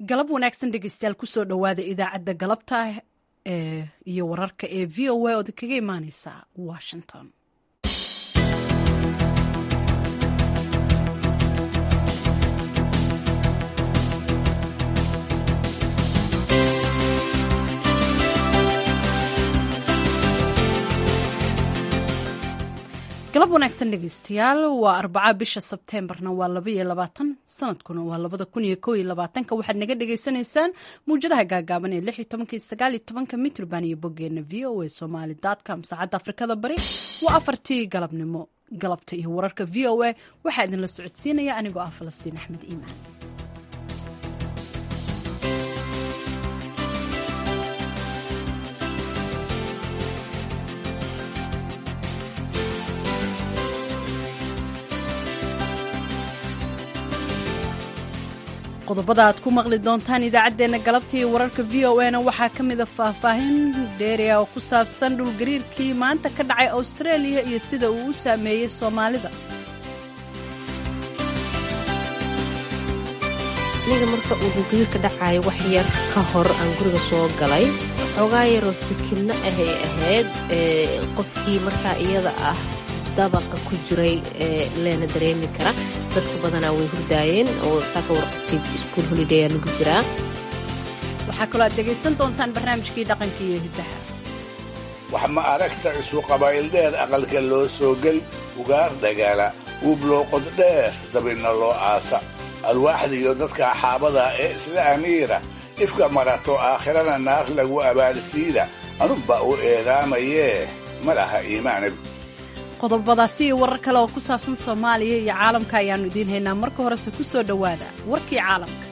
galab wanaagsan dhegeystayaal kusoo dhowaada idaacadda galabta ee iyo wararka ee v o a ood kaga imaaneysa washington galab wanaagsan dhegeystayaal waa arbaca bisha sebteembarna waa labaiyo labaatan sanadkuna waa labada kun iyo kow iyo labaatanka waxaad naga dhagaysanaysaan muwjadaha gaagaaban ee lix iyo tobanka iyo sagaal iyo tobanka mitrban iyo boggeena v o a somali com saacadda afrikada bari waa afartii galabnimo galabta iyo wararka v o a waxaa idinla socodsiinaya anigoo ah falastiin axmed iimaan qodobada aad ku maqli doontaan idaacaddeenna galabta iyo wararka v o a na waxaa ka mida faahfaahin dheeria oo ku saabsan dhulgariirkii maanta ka dhacay australia iyo sida uu u saameeyey soomaalida aniga marka uu dhulgariir ka dhacayo wax yar ka hor aan guriga soo galay xoogaa yaroo sikidno ahay ahayd qofkii markaa iyada ah dabaqa ku jiray leena dareemi kara dadka badanaa way hurdaayeen oo saaka warqabtid iskuol holiday aa lagu jiraa waxaa kaloo aad dhegaysan doontaan barnaamijkii dhaqanka iyo hiddaha wax ma aragta isu qabaa'ildheer aqalka loo soo gel ugaar dhagaala wuublooqod dheer dabinna loo aasa alwaaxda iyo dadka axaabada ee isla amiira ifka marato aakhirana naar lagu abaalsiida anunba u eedaamayee ma laha iimaanib qodobadaasi iyo warar kale oo ku saabsan soomaaliya iyo caalamka ayaannu idiin haynaa marka horese ku soo dhowaada warkii caalamka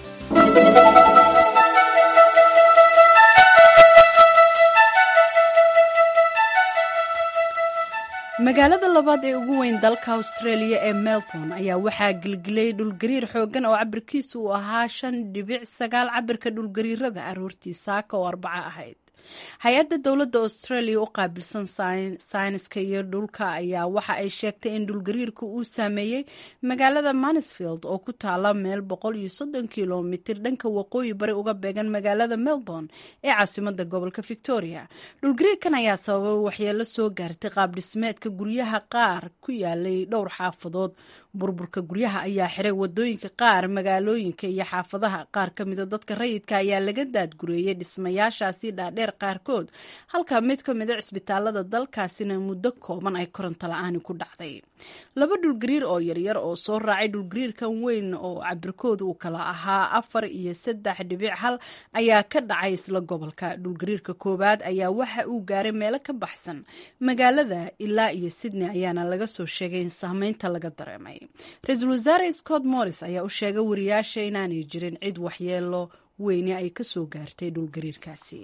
magaalada labaad ee ugu weyn dalka australia ee melbourne ayaa waxaa gelgelay dhulgariir xooggan oo cabirkiisa uu ahaa shan dhibic sagaal cabirka dhulgariirada aroortii saaka oo arbaca ahayd hay-adda dowladda australia u qaabilsan sayniska iyo dhulka ayaa waxa ay sheegtay in dhulgariirka uu saameeyey magaalada mansfield oo ku taala meel boqol iyo soddon kilomitir dhanka waqooyi bari uga beegan magaalada melbourne ee caasimada gobolka victoria dhulgariirkan ayaa sababay waxyeelo soo gaartay qaab dhismeedka guryaha qaar ku yaalay dhowr xaafadood burburka guryaha ayaa xiray wadooyinka qaar magaalooyinka iyo xaafadaha qaar ka mida dadka rayidka ayaa laga daadgureeyey dhismayaashaasi dhaadheer qaarkood halka mid ka mida cisbitaalada dalkaasina muddo kooban ay koronto la-aani ku dhacday laba dhulgariir oo yaryar oo soo raacay dhulgariirkan weyn oo cabirkooda uu kala ahaa afar iyo saddex dhibic hal ayaa ka dhacay isla gobolka dhulgariirka koowaad ayaa waxa uu gaaray meelo ka baxsan magaalada ilaa iyo sydney ayaana laga soo sheegay in saameynta laga dareemay ra-iisul wasaare scott morris ayaa u sheegay wariyaasha inaanay jirin cid waxyeelo weyni ay ka soo gaartay dhulgariirkaasi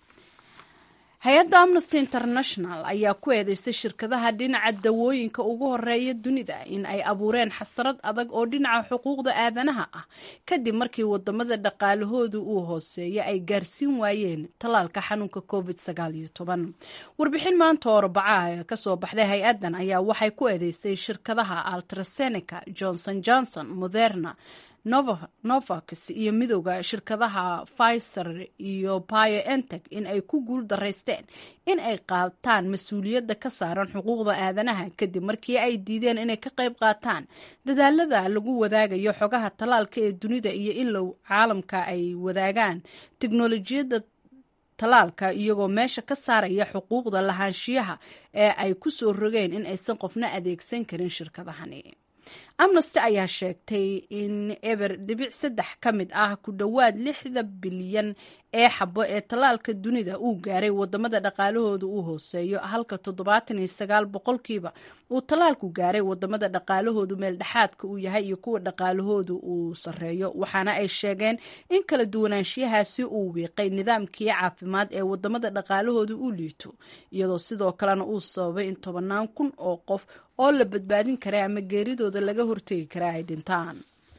hay-adda amnesty international ayaa ku eedeysay shirkadaha dhinaca dawooyinka ugu horeeya dunida in ay abuureen xasarad adag oo dhinaca xuquuqda aadanaha ah kadib markii wadamada dhaqaalahoodu uu hooseeya ay gaarsiin waayeen tallaalka xanuunka covid warbixin maanta oo arbacaha kasoo baxday hay-addan ayaa waxay ku eedeysay shirkadaha altrasenica johnson johnson moderna novax iyo midooda shirkadaha pfizer iyo bioentech in ay ku guul daraysteen in ay qaataan mas-uuliyadda ka saaran xuquuqda aadanaha kadib markii ay diideen inay ka qayb qaataan dadaalada lagu wadaagayo xogaha tallaalka ee dunida iyo in low caalamka ay wadaagaan teknolojiyadda tallaalka iyagoo meesha ka saaraya xuquuqda lahaanshiyaha ee ay ku soo rogeen in aysan qofna adeegsan karin shirkadahani amnesty ayaa sheegtay in eber dhibic saddex ka mid ah ku dhowaad lixda bilyan ee xabo ee tallaalka dunida uu gaaray wadamada dhaqaalahooda uu hooseeyo halka toddobaatan iyo sagaal boqolkiiba uu tallaalku gaaray wadamada dhaqaalahoodu meel dhexaadka uu yahay iyo kuwa dhaqaalahoodu uu sareeyo waxaana ay sheegeen in kala duwanaanshiyahaasi uu wiiqay nidaamkii caafimaad ee wadamada dhaqaalahooda uu liito iyadoo sidoo kalena uu sababay in tobanaan kun oo qof oo la badbaadin kara ama geeridooda laga hortegi kara ay dhintaan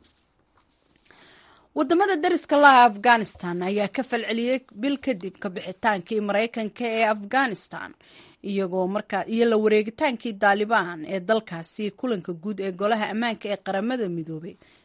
wadamada dariska laha afghanistan ayaa ka falceliyey bil kadib ka bixitaankii maraykanka ee afghanistan iyagoo markaa iyo la wareegitaankii daalibaan ee dalkaasi kulanka guud ee golaha ammaanka ee qaramada midoobay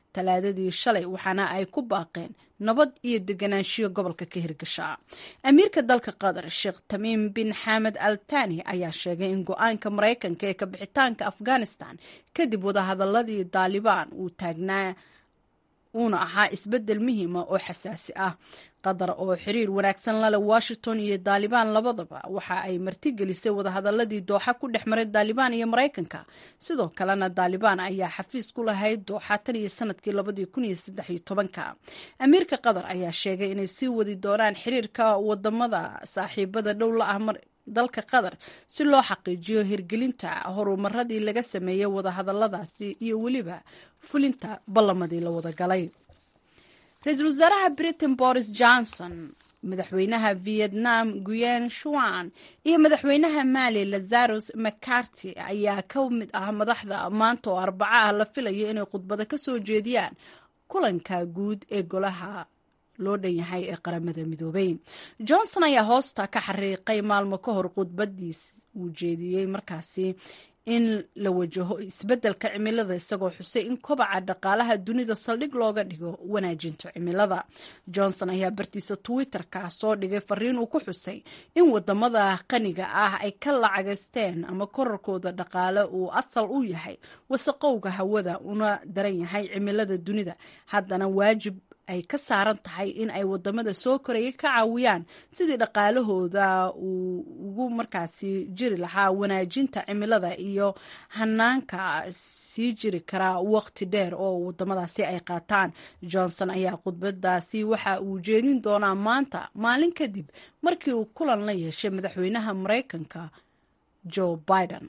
talaadadii shalay waxaana ay ku baaqeen nabad iyo deganaanshiyo gobolka ka hirgasha amiirka dalka qatar sheekh tamiim bin xamed al tani ayaa sheegay in go-aanka maraykanka ee kabixitaanka afghanistan kadib wadahadaladii daalibaan uu taagnaa uuna ahaa isbedel muhiima oo xasaasi ah qatar oo xiriir wanaagsan la leh washington iyo daalibaan labadaba waxa ay martigelisay wadahadaladii dooxa ku dhex maray daalibaan iyo maraykanka sidoo kalena daalibaan ayaa xafiis ku lahayd dooxa tan iyo sanadkii labadii kun iyo saddex iyo tobanka amiirka qatar ayaa sheegay inay sii wadi doonaan xiriirka wadamada saaxiibada dhow la ah dalka qatar si loo xaqiijiyo hirgelinta horumaradii laga sameeyey wadahadaladaasi iyo weliba fulinta ballamadii la wada galay ra-iisul wasaaraha britain boris johnson madaxweynaha vietnam guyen shuan iyo madaxweynaha mali lazarus mccarty ayaa ka mid ah madaxda maanta oo arbaca ah la filayo inay khudbado ka soo jeediyaan kulanka guud ee golaha loo dhan yahay ee qaramada midoobay johnson ayaa hoosta ka xariiqay maalmo ka hor khudbadiis uu jeediyey markaasi in la wajaho isbeddelka cimilada isagoo xusay in kobaca dhaqaalaha dunida saldhig looga dhigo wanaajinta cimilada johnson ayaa bartiisa twitter-ka soo dhigay fariin uu ku xusay in wadamada qaniga ah ay ka lacagaysteen ama korarkooda dhaqaale uu asal u yahay wasaqowga hawada una daran yahay cimilada dunida haddana waajib ay ka saaran tahay in ay wadamada soo koraya ka caawiyaan sidii dhaqaalahooda uu ugu markaasi jiri lahaa wanaajinta cimilada iyo hanaanka sii jiri karaa waqti dheer oo wadamadaasi ay qaataan johnson ayaa khudbadaasi waxa uu jeedin doonaa maanta maalin kadib markii uu kulan la yeeshay madaxweynaha maraykanka joe biden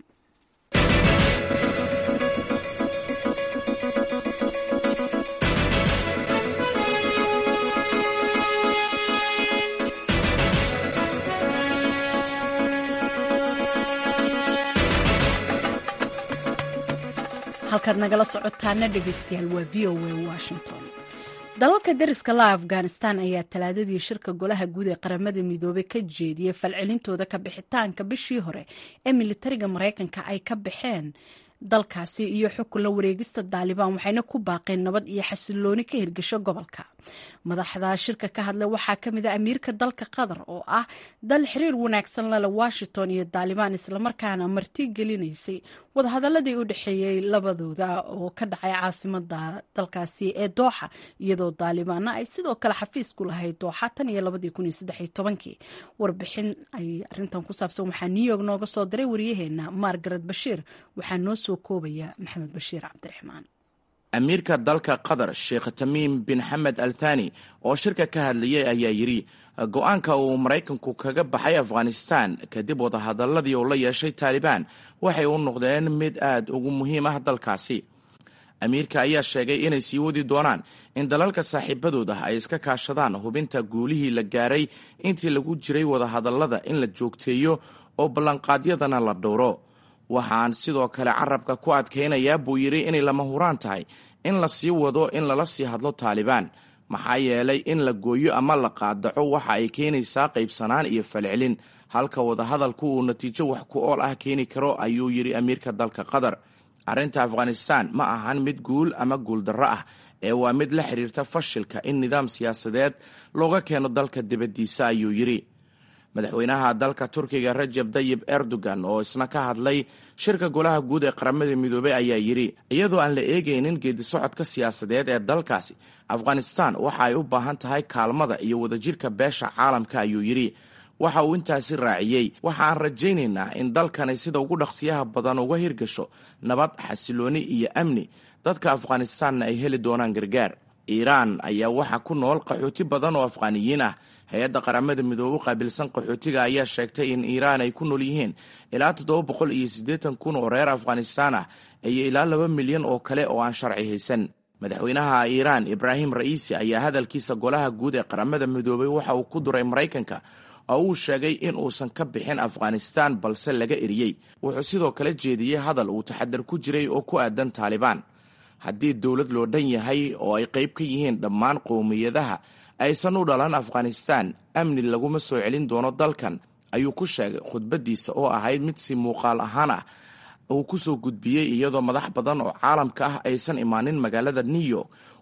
halkaad nagala socotaana dhegeystayaal waa v o a washington dalalka dariska la afghanistan ayaa talaadadii shirka golaha guud ee qaramada midoobey ka jeediyey falcelintooda ka bixitaanka bishii hore ee militariga maraykanka ay ka baxeen dalkaasi iyo xukun la wareegista daalibaan waxayna ku baaqeen nabad iyo xasilooni ka hirgasho gobolka madaxda shirka ka hadlay waxaa ka mid a amiirka dalka qatar oo ah dal xiriir wanaagsan lale washington iyo daalibaan islamarkaana marti gelinaysay wadahadaladii u dhexeeyey labadooda oo ka dhacay caasimada dalkaasi ee dooxa iyadoo daalibaanna ay sidoo kale xafiis ku lahayd dooxa tan iyo labadii kun iyo saddex iyo tobankii warbixin ay arintan ku saabsan waxaa new york nooga soo diray waryaheena margaret bashiir waxaa noo soo koobaya maxamed bashiir cabdiraxmaan amiirka dalka qatar sheekh tamiim bin xamed al thani oo shirka ka hadlayay ayaa yidhi go-aanka uu maraykanku kaga baxay afghanistan kadib wadahadaladii uu la yeeshay taalibaan waxay u noqdeen mid aad ugu muhiim ah dalkaasi amiirka ayaa sheegay inay sii wadi doonaan in dalalka saaxiibadooda ay iska kaashadaan hubinta guulihii la gaaray intii lagu jiray wadahadalada in la joogteeyo oo ballanqaadyadana la dhowro waxaan sidoo kale carabka ku adkaynayaa buu yidhi inay lama huraan tahay in la sii wado in lala sii hadlo taalibaan maxaa yeelay in la gooyo ama la qaadaco waxa ay keenaysaa qaybsanaan iyo falcelin halka wadahadalku uu natiijo wax ku ool ah keeni karo ayuu yidhi amiirka dalka qatar arrinta afghanistan ma ahan mid guul ama guuldarro ah ee waa mid la xiriirta fashilka in nidaam siyaasadeed looga keeno dalka dibaddiisa ayuu yidhi madaxweynaha dalka turkiga rajab dayib erdogan oo isna ka hadlay shirka golaha guud ee qaramada midoobey ayaa yidhi iyadoo aan la eegaynin geedisocodka siyaasadeed ee dalkaasi afghanistan waxa ay u baahan tahay kaalmada iyo wadajirka beesha caalamka ayuu yidhi waxa uu intaasi raaciyey waxa aan rajaynaynaa in dalkani sida ugu dhaqsiyaha badan uga hirgasho nabad xasilooni iyo amni dadka afghanistanna ay heli doonaan gargaar iiraan ayaa waxaa ku nool qaxooti badan oo afghaaniyiin ah hay-adda qaramada midoobe u qaabilsan qaxootiga ayaa sheegtay in iiraan ay ku nool yihiin ilaa toddoba boqol iyo siddeetan kun oo reer afghanistaan ah iyo ilaa laba milyan oo kale oo aan sharci haysan madaxweynaha iiraan ibraahim ra'iisi ayaa hadalkiisa golaha guud ee qaramada midoobey waxa uu ku duray maraykanka oo uu sheegay in uusan ka bixin afghanistaan balse laga eriyey wuxuu sidoo kale jeediyey hadal uu taxadar ku jiray oo ku aadan taalibaan haddii dowlad loo dhan yahay oo ay qayb ka yihiin dhammaan qowmiyadaha aysan u dhalan afghanistaan amni laguma soo celin doono dalkan ayuu ku sheegay khudbaddiisa oo ahayd mid si muuqaal ahaan ah uu ku soo gudbiyey iyadoo madax badan oo caalamka ah aysan imaanin magaalada new york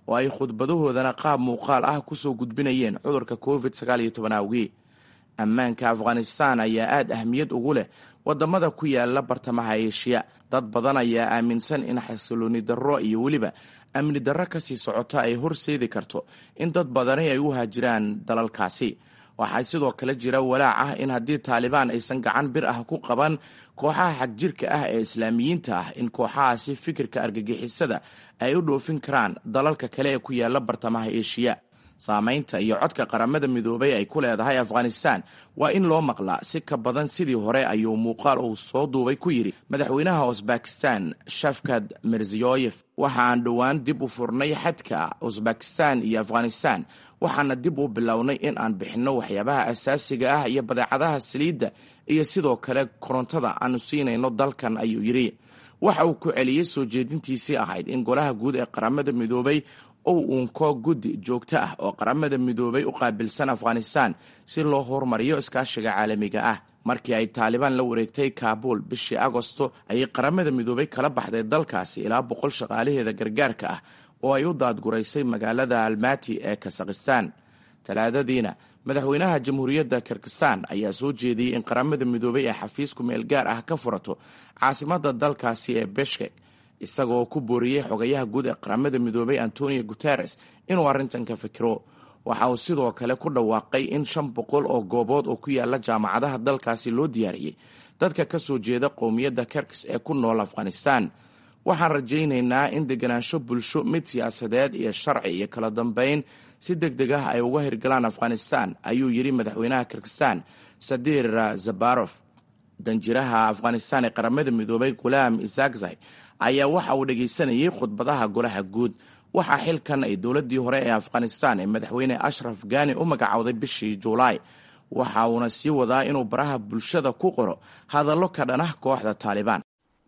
oo ay khudbadahoodana qaab muuqaal ah kusoo gudbinayeen cudurka covid sagaal iyo toban awgii ammaanka afghanistan ayaa aad ahmiyad ugu leh wadamada ku yaala bartamaha eeshiya dad badan ayaa aaminsan in xasilooni darro iyo weliba amni darro kasii socota ay horseedi karto in dad badani ay u haajiraan dalalkaasi waxaa sidoo kale jira walaac ah in haddii taalibaan aysan gacan bir ah ku qaban kooxaha xagjirka ah ee islaamiyiinta ah in kooxahaasi fikirka argagixisada ay u dhoofin karaan dalalka kale ee ku yaala bartamaha eeshiya saamaynta iyo codka qaramada midoobay ay ku leedahay afghanistan waa in loo maqlaa si ka badan sidii hore ayuu muuqaal uu soo duubay ku yidhi madaxweynaha usbakistan shafkad mirziyoyef waxa aan dhowaan dib u furnay xadka usbakistan iyo afghanistan waxaana dib u bilownay in aan bixinno waxyaabaha asaasiga ah iyo badeecadaha saliidda iyo sidoo kale korontada aanu siinayno dalkan ayuu yidhi waxa uu ku celiyey soo jeedintiisii ahayd in golaha guud ee qaramada midoobay ou uunko guddi joogto ah oo qaramada midoobay u qaabilsan afghanistan si loo horumariyo iskaashiga caalamiga ah markii ay taalibaan la wareegtay kaabul bishii agosto ayay qaramada midoobay kala baxday dalkaasi ilaa boqol shaqaalaheeda gargaarka ah oo ay u daadguraysay magaalada almati ee kasakhistan talaadadiina madaxweynaha jamhuuriyadda kirgistan ayaa soo jeediyey in qaramada midoobay ee xafiisku meel gaar ah ka furato caasimadda dalkaasi ee beshkek isagoo ku booriyey xogayaha guud ee qaramada midoobay antonio guteres inuu arrintan ka fikiro waxa uu sidoo kale ku dhawaaqay in shan boqol oo goobood oo ku yaala jaamacadaha dalkaasi loo diyaariyey dadka ka soo jeeda qowmiyadda kerkis ee ku nool afghanistan waxaan rajaynaynaa in deganaansho bulsho mid siyaasadeed iyo sharci iyo kala dambeyn si deg deg ah ay uga hirgalaan afghanistan ayuu yidhi madaxweynaha kirgistan sadir zabarof danjiraha afghanistan ee qaramada midoobay gulaam isakzai ayaa waxa uu dhegaysanayay khudbadaha golaha guud waxaa xilkan ay dowladdii hore ee afghanistan ee madaxweyne ashraf gani u magacowday bishii juulaay waxa uuna sii wadaa inuu baraha bulshada ku qoro hadallo ka dhanah kooxda taalibaan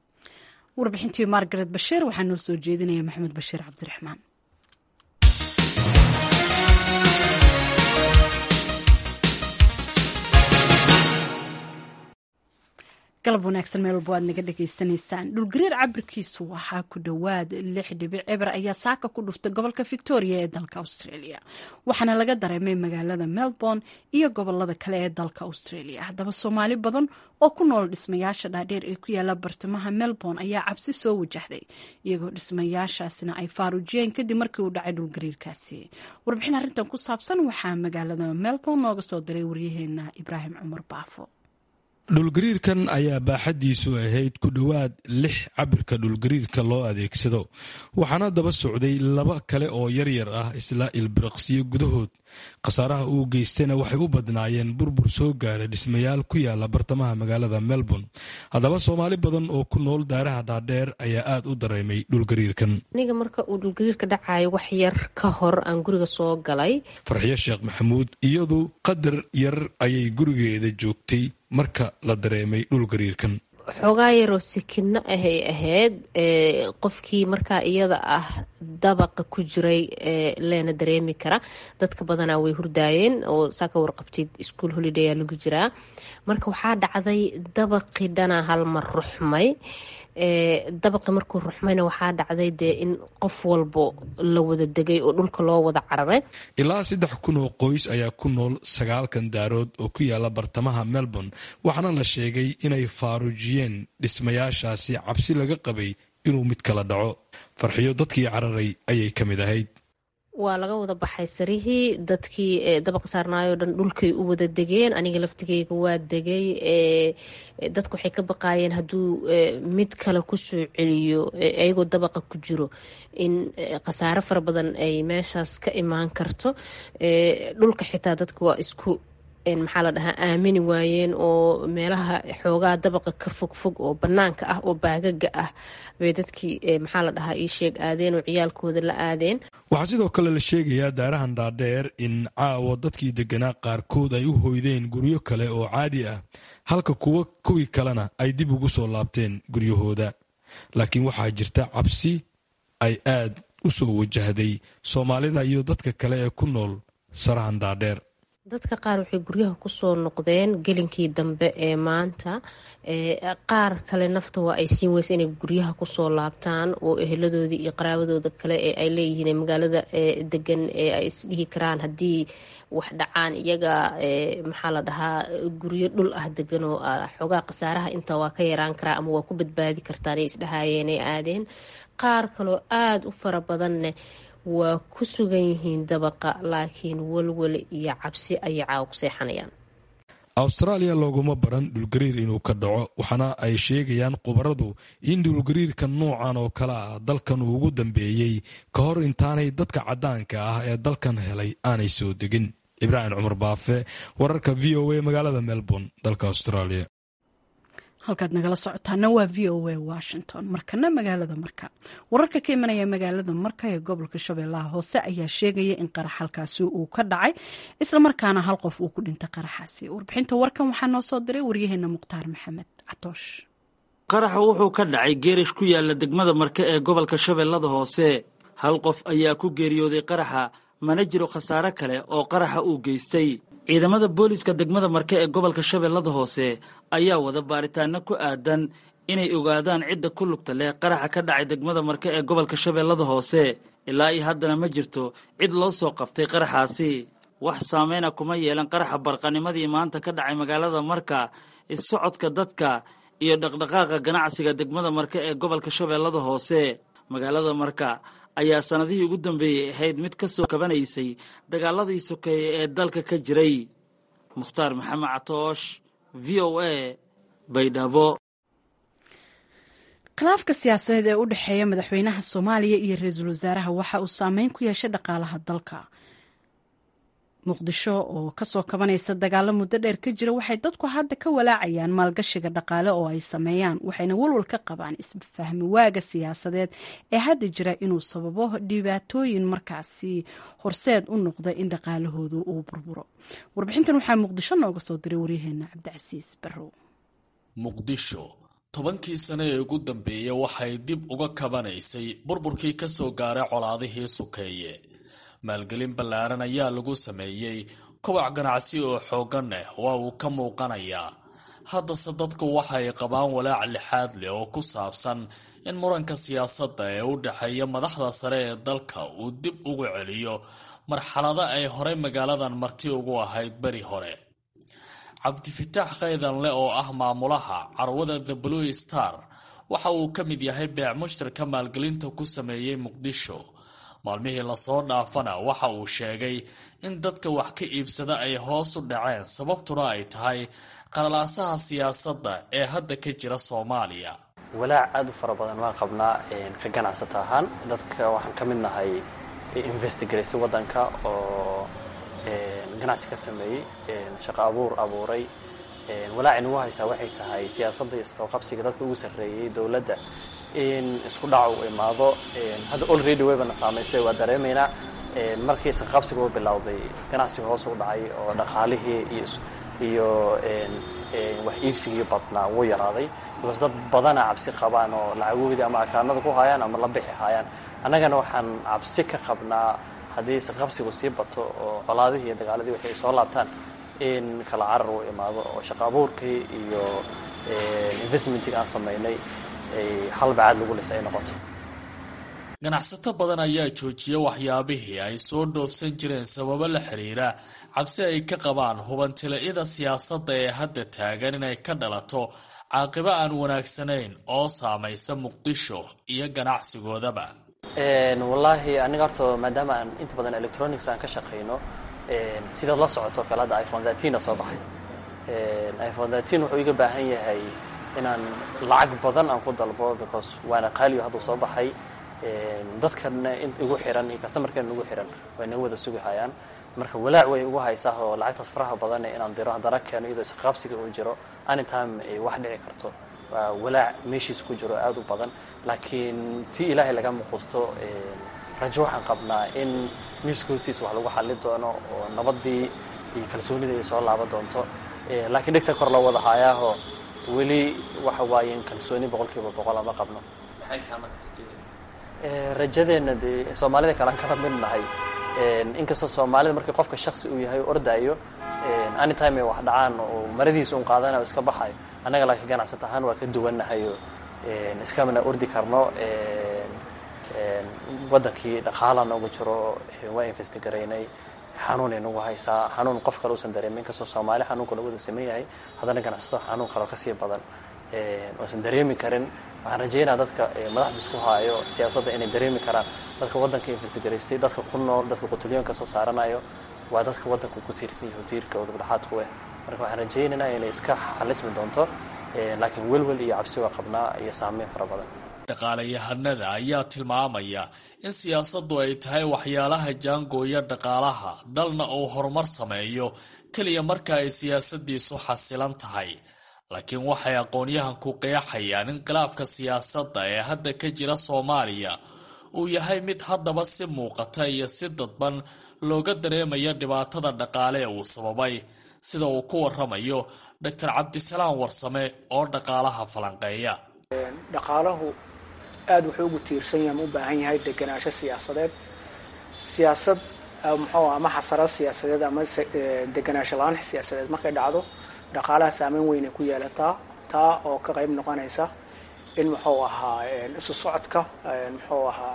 warbixintii margaret bashiir waxaa noo soo jeedinaya maxamed bashiir cabdiraxmaan galab wanaagsan meel walba waad naga dhagaysanaysaan dhulgariir cabirkiisu waxaa ku dhowaad lix dhibic eber ayaa saaka ku dhuftay gobolka victoria ee dalka australia waxaana laga dareemay magaalada melbourne iyo gobolada kale ee dalka australia haddaba soomaali badan oo ku nool dhismayaasha dhaadheer ee ku yaala bartamaha melbourne ayaa cabsi soo wajahday iyagoo dhismayaashaasina ay faaruujiyeen kadib markii uu dhacay dhulgariirkaasi warbixin arrintan ku saabsan waxaa magaalada melbourne nooga soo diray waryaheena ibraahim cumar baafo dhulgariirkan ayaa baaxaddiisu ahayd ku dhowaad lix cabirka dhulgariirka loo adeegsado waxaana daba socday laba kale oo yaryar ah isla ilbiriqsiyo gudahood khasaaraha uu geystayna waxay u badnaayeen burbur soo gaara dhismayaal ku yaala bartamaha magaalada melbourne haddaba soomaali badan oo ku nool daaraha dhaadheer ayaa aad u dareemay dhulgariirkan aniga marka uu dhulgariirka dhacayo wax yar ka hor aan guriga soo galay farxiyo sheekh maxamuud iyadu qadar yar ayay gurigeeda joogtay marka la dareemay dhulgariirkan xoogaa yaroo sikino ahay ahayd qofkii markaa iyada ah dabaqa ku jiray leena dareemi kara dadka badanaa way hurdaayeen oo saa ka warqabtid ischool holiday aa lagu jiraa marka waxaa dhacday dabaqii dhanaa halmar ruxmay dabaqi markuu ruxmayna waxaa dhacday dee in qof walbo la wada degay oo dhulka loo wada cararay ilaa saddex kun oo qoys ayaa ku nool sagaalkan daarood oo ku yaala bartamaha melbourne waxaana la sheegay inay faaruujiyeen dhismayaashaasi cabsi laga qabay inuu mid kala dhaco farxiyo dadkii cararay ayay ka mid ahayd waa laga wada baxay sarihii dadkii dabaqa saarnaayoo dhan dhulkay u wada degeen aniga laftigeyga waa degay dadku waxay ka baqaayeen hadduu mid kale kusoo celiyo iyagoo dabaqa ku jiro in khasaare fara badan ay meeshaas ka imaan karto dhulka xitaa dadka waa isku maxaa la dhahaa aamini waayeen oo meelaha xoogaa dabaqa ka fogfog oo banaanka ah oo baagaga ah bay dadkii maxaa la dhahaa ii sheeg aadeen oo ciyaalkooda la aadeen waxaa sidoo kale la sheegayaa daarahan dhaadheer in caawa dadkii deganaa qaarkood ay u hoydeen guryo kale oo caadi ah halka kuwa kuwii kalena ay dib ugu soo laabteen guryahooda laakiin waxaa jirta cabsi ay aad u soo wajahday soomaalida iyo dadka kale ee ku nool sarahan dhaadheer dadka qaar waxay guryaha kusoo noqdeen gelinkii dambe ee maanta qaar kale nafta waa ay siin weysa inay guryaha kusoo laabtaan oo eheladoodii iyo qaraabadooda kale ee ay leeyihiin magaalada degan ee ay isdhihi karaan haddii wax dhacaan iyaga maxaa la dhahaa guryo dhul ah degan oo xoogaa khasaaraha inta waa ka yaraan karaa ama waa ku badbaadi kartaan ay isdhahaayeen ay aadeen qaar kaloo aada u fara badanne waa ku sugan yihiin dabaqa laakiin walwal iyo cabsi ayay caawa ku seexanayaan awstaraaliya looguma baran dhulgariir inuu ka dhaco waxaana ay sheegayaan khubaradu in dhulgariirka noocan oo kale ah dalkan uu ugu dambeeyey ka hor intaanay dadka caddaanka ah ee dalkan helay aanay soo degin ibraahim cumar baafe wararka v o a magaalada melbourne dalka australia halkaad nagala socotaana waa v o a washington markana magaalada marka wararka ka imanaya magaalada marka ee gobolka shabeellaha hoose ayaa sheegaya in qarax halkaasi uu ka dhacay islamarkaana hal qof uu ku dhintay qaraxaasi warbixinta warkan waxaa noo soo diray waryaheena mukhtaar maxamed catoosh qaraxa wuxuu ka dhacay geerish ku yaala degmada marke ee gobolka shabeellada hoose hal qof ayaa ku geeriyooday qaraxa mana jiro khasaare kale oo qaraxa uu geystay ciidamada booliiska degmada marke ee gobolka shabeellada hoose ayaa wada baaritaano ku aadan inay ogaadaan cidda ku lugta leh qaraxa ka dhacay degmada marke ee gobolka shabeellada hoose ilaa iyo haddana ma jirto cid loo soo qabtay qaraxaasi wax saameyna kuma yeelan qaraxa barqanimadii maanta ka dhacay magaalada marka issocodka dadka iyo dhaqdhaqaaqa ganacsiga degmada marke ee gobolka shabeellada hoose magaalada marka ayaa sannadihii ugu dambeeyey ahayd mid ka soo kabanaysay dagaaladii sokeeye ee dalka ka jiray mukhtaar maxamed catoosh v o a baydhabo khilaafka siyaasadeed ee u dhexeeya madaxweynaha soomaaliya iyo ra-iisul wasaaraha waxa uu saameyn ku yeeshay dhaqaalaha dalka muqdisho oo kasoo kabanaysa dagaalo muddo dheer ka jira waxay dadku hadda ka walaacayaan maalgashiga dhaqaale oo ay sameeyaan waxayna walwal ka qabaan isfahmi waaga siyaasadeed ee hadda jira inuu sababo dhibaatooyin markaasi horseed u noqda in dhaqaalahoodu uu burburo warbixintan waxaa muqdisho nooga soo diray waryaheena cabdicasiis barrow muqdisho tobankii sane ee ugu dambeeyey waxay dib uga kabanaysay burburkii kasoo gaaray colaadihii sukeeye maalgelin ballaaran ayaa lagu sameeyey kobac ganacsi oo xooggan ah waa uu ka muuqanayaa haddase dadku waxay qabaan walaac lixaad leh oo ku saabsan in muranka siyaasadda ee u dhexeeya madaxda sare ee dalka uu dib ugu celiyo marxalado ay horey magaaladan marti ugu ahayd beri hore cabdifitaax khaydanle oo ah maamulaha carwada the blue star waxa uu ka mid yahay beec mushtarka maalgelinta ku sameeyey muqdisho maalmihii lasoo dhaafana waxa uu sheegay in dadka wax ka iibsada ay hoos u dhaceen sababtuna ay tahay qalalaasaha siyaasadda ee hadda ka jira soomaaliya walaac aada u fara badan waan qabnaa ka ganacsata ahaan dadka waxaan ka mid nahay investigaraysa waddanka oo ganacsi ka sameeyey shaqo abuur abuuray walaaci nagu haysaa waxay tahay siyaasadda iyo isqabqabsiga dadka ugu sarreeyey dowladda in isku dhac uu imaado hadda olready waybana saamaysay waa dareemaynaa markii isqabsiga u bilowday ganacsiga hoos u dhacay oo dhaqaalihii iyo wax iibsigii badnaa wuu yaraaday because dad badana cabsi qabaan oo lacagoodii ama akaanada ku hayaan ama la bixi hayaan annagana waxaan cabsi ka qabnaa haddii isqabsigu sii bato oo colaadihii iyo dagaaladii waxay soo laabtaan in kala carar uu imaado oo shaqo abuurkii iyo investmentig aan samaynay halbacaad lagu lisa ay noqoto ganacsato badan ayaa joojiya waxyaabihii ay soo dhoofsan jireen sababo la xiriira cabsi ay ka qabaan hubantila-ida siyaasadda ee hadda taagan inay ka dhalato caaqibo aan wanaagsanayn oo saamaysa muqdisho iyo ganacsigoodaba wallaahi aniga horta maadaama aan inta badan electronics aan ka shaqayno sidaad la socoto kale hadda iphone thirteen soo baxay iphone thirteen wuxuu iga baahan yahay inaan lacag badan aan ku dalbo because waana qaaliyo hadduu soo baxay dadkana igu xiran iyo customarkana igu xiran way naga wada sugi hayaan marka walaac way ugu haysaa oo lacagtaas faraha badan inaan diro haddana keeno iyadoo isqaabsiga uu jiro anytime ay wax dhici karto waa walaac meeshiisa ku jiro aada u badan laakiin tii ilaahay laga muquusto rajo waxaan qabnaa in miiska hoostiisa wax lagu xali doono oo nabadii iyo kalsoonida ay soo laaban doonto laakiin dhegta kor loo wada haayaaho weli waxa waaye in kalsooni boqolkiiba boqol ama qabno rajadeenna dee soomaalida kalean kala mid nahay inkastoo soomaalida markii qofka shaksi uu yahay ordaayo anytime ay wax dhacaan oo maradiisa un qaadanayo iska baxayo annaga laakiin ganacsata ahaan waa ka duwannahayo iskamana ordi karno waddankii dhaqaala noogu jiro waa investigaraynay xanuunay nagu haysaa xanuun qof kale uusan dareemin inkastoo soomaali xanuunka lagu wada saman yahay haddana ganacsatada xanuun kaleo kasii badan uusan dareemi karin waxaan rajeynaya dadka madaxda isku haayo siyaasadda inay dareemi karaan dadka waddanka investigaraystay dadka ku nool dadka qutulyoonka soo saaranayo waa dadka waddanka ku tiirsan yahay tiirka oo dhexdhexaadku eh marka waxaan rajaynaynaa inay iska xalismi doonto laakiin welwel iyo cabsi waa qabnaa iyo saameyn fara badan dhaqaalayahanada ayaa tilmaamaya in siyaasaddu ay tahay waxyaalaha jaangooya dhaqaalaha dalna uu horumar sameeyo keliya marka ay siyaasadiisu xasilan tahay laakiin waxay aqoonyahanku qeexayaan in khilaafka siyaasadda ee hadda ka jira soomaaliya uu yahay mid haddaba si muuqata iyo si dadban looga dareemayo dhibaatada dhaqaale ee uu sababay sida uu ku waramayo doctor cabdisalaam warsame oo dhaqaalaha falanqeeya dhaqaalahu aada wuxuu ugu tiirsan yahay ma u baahan yahay degenaansho siyaasadeed siyaasad muxuu ama xasarad siyaasadeed ama degenaansho la-aan siyaasadeed markay dhacdo dhaqaalaha saameyn weyn ay ku yeelataa taa oo ka qayb noqonaysa in muxuu ahaa isu socodka muxuu ahaa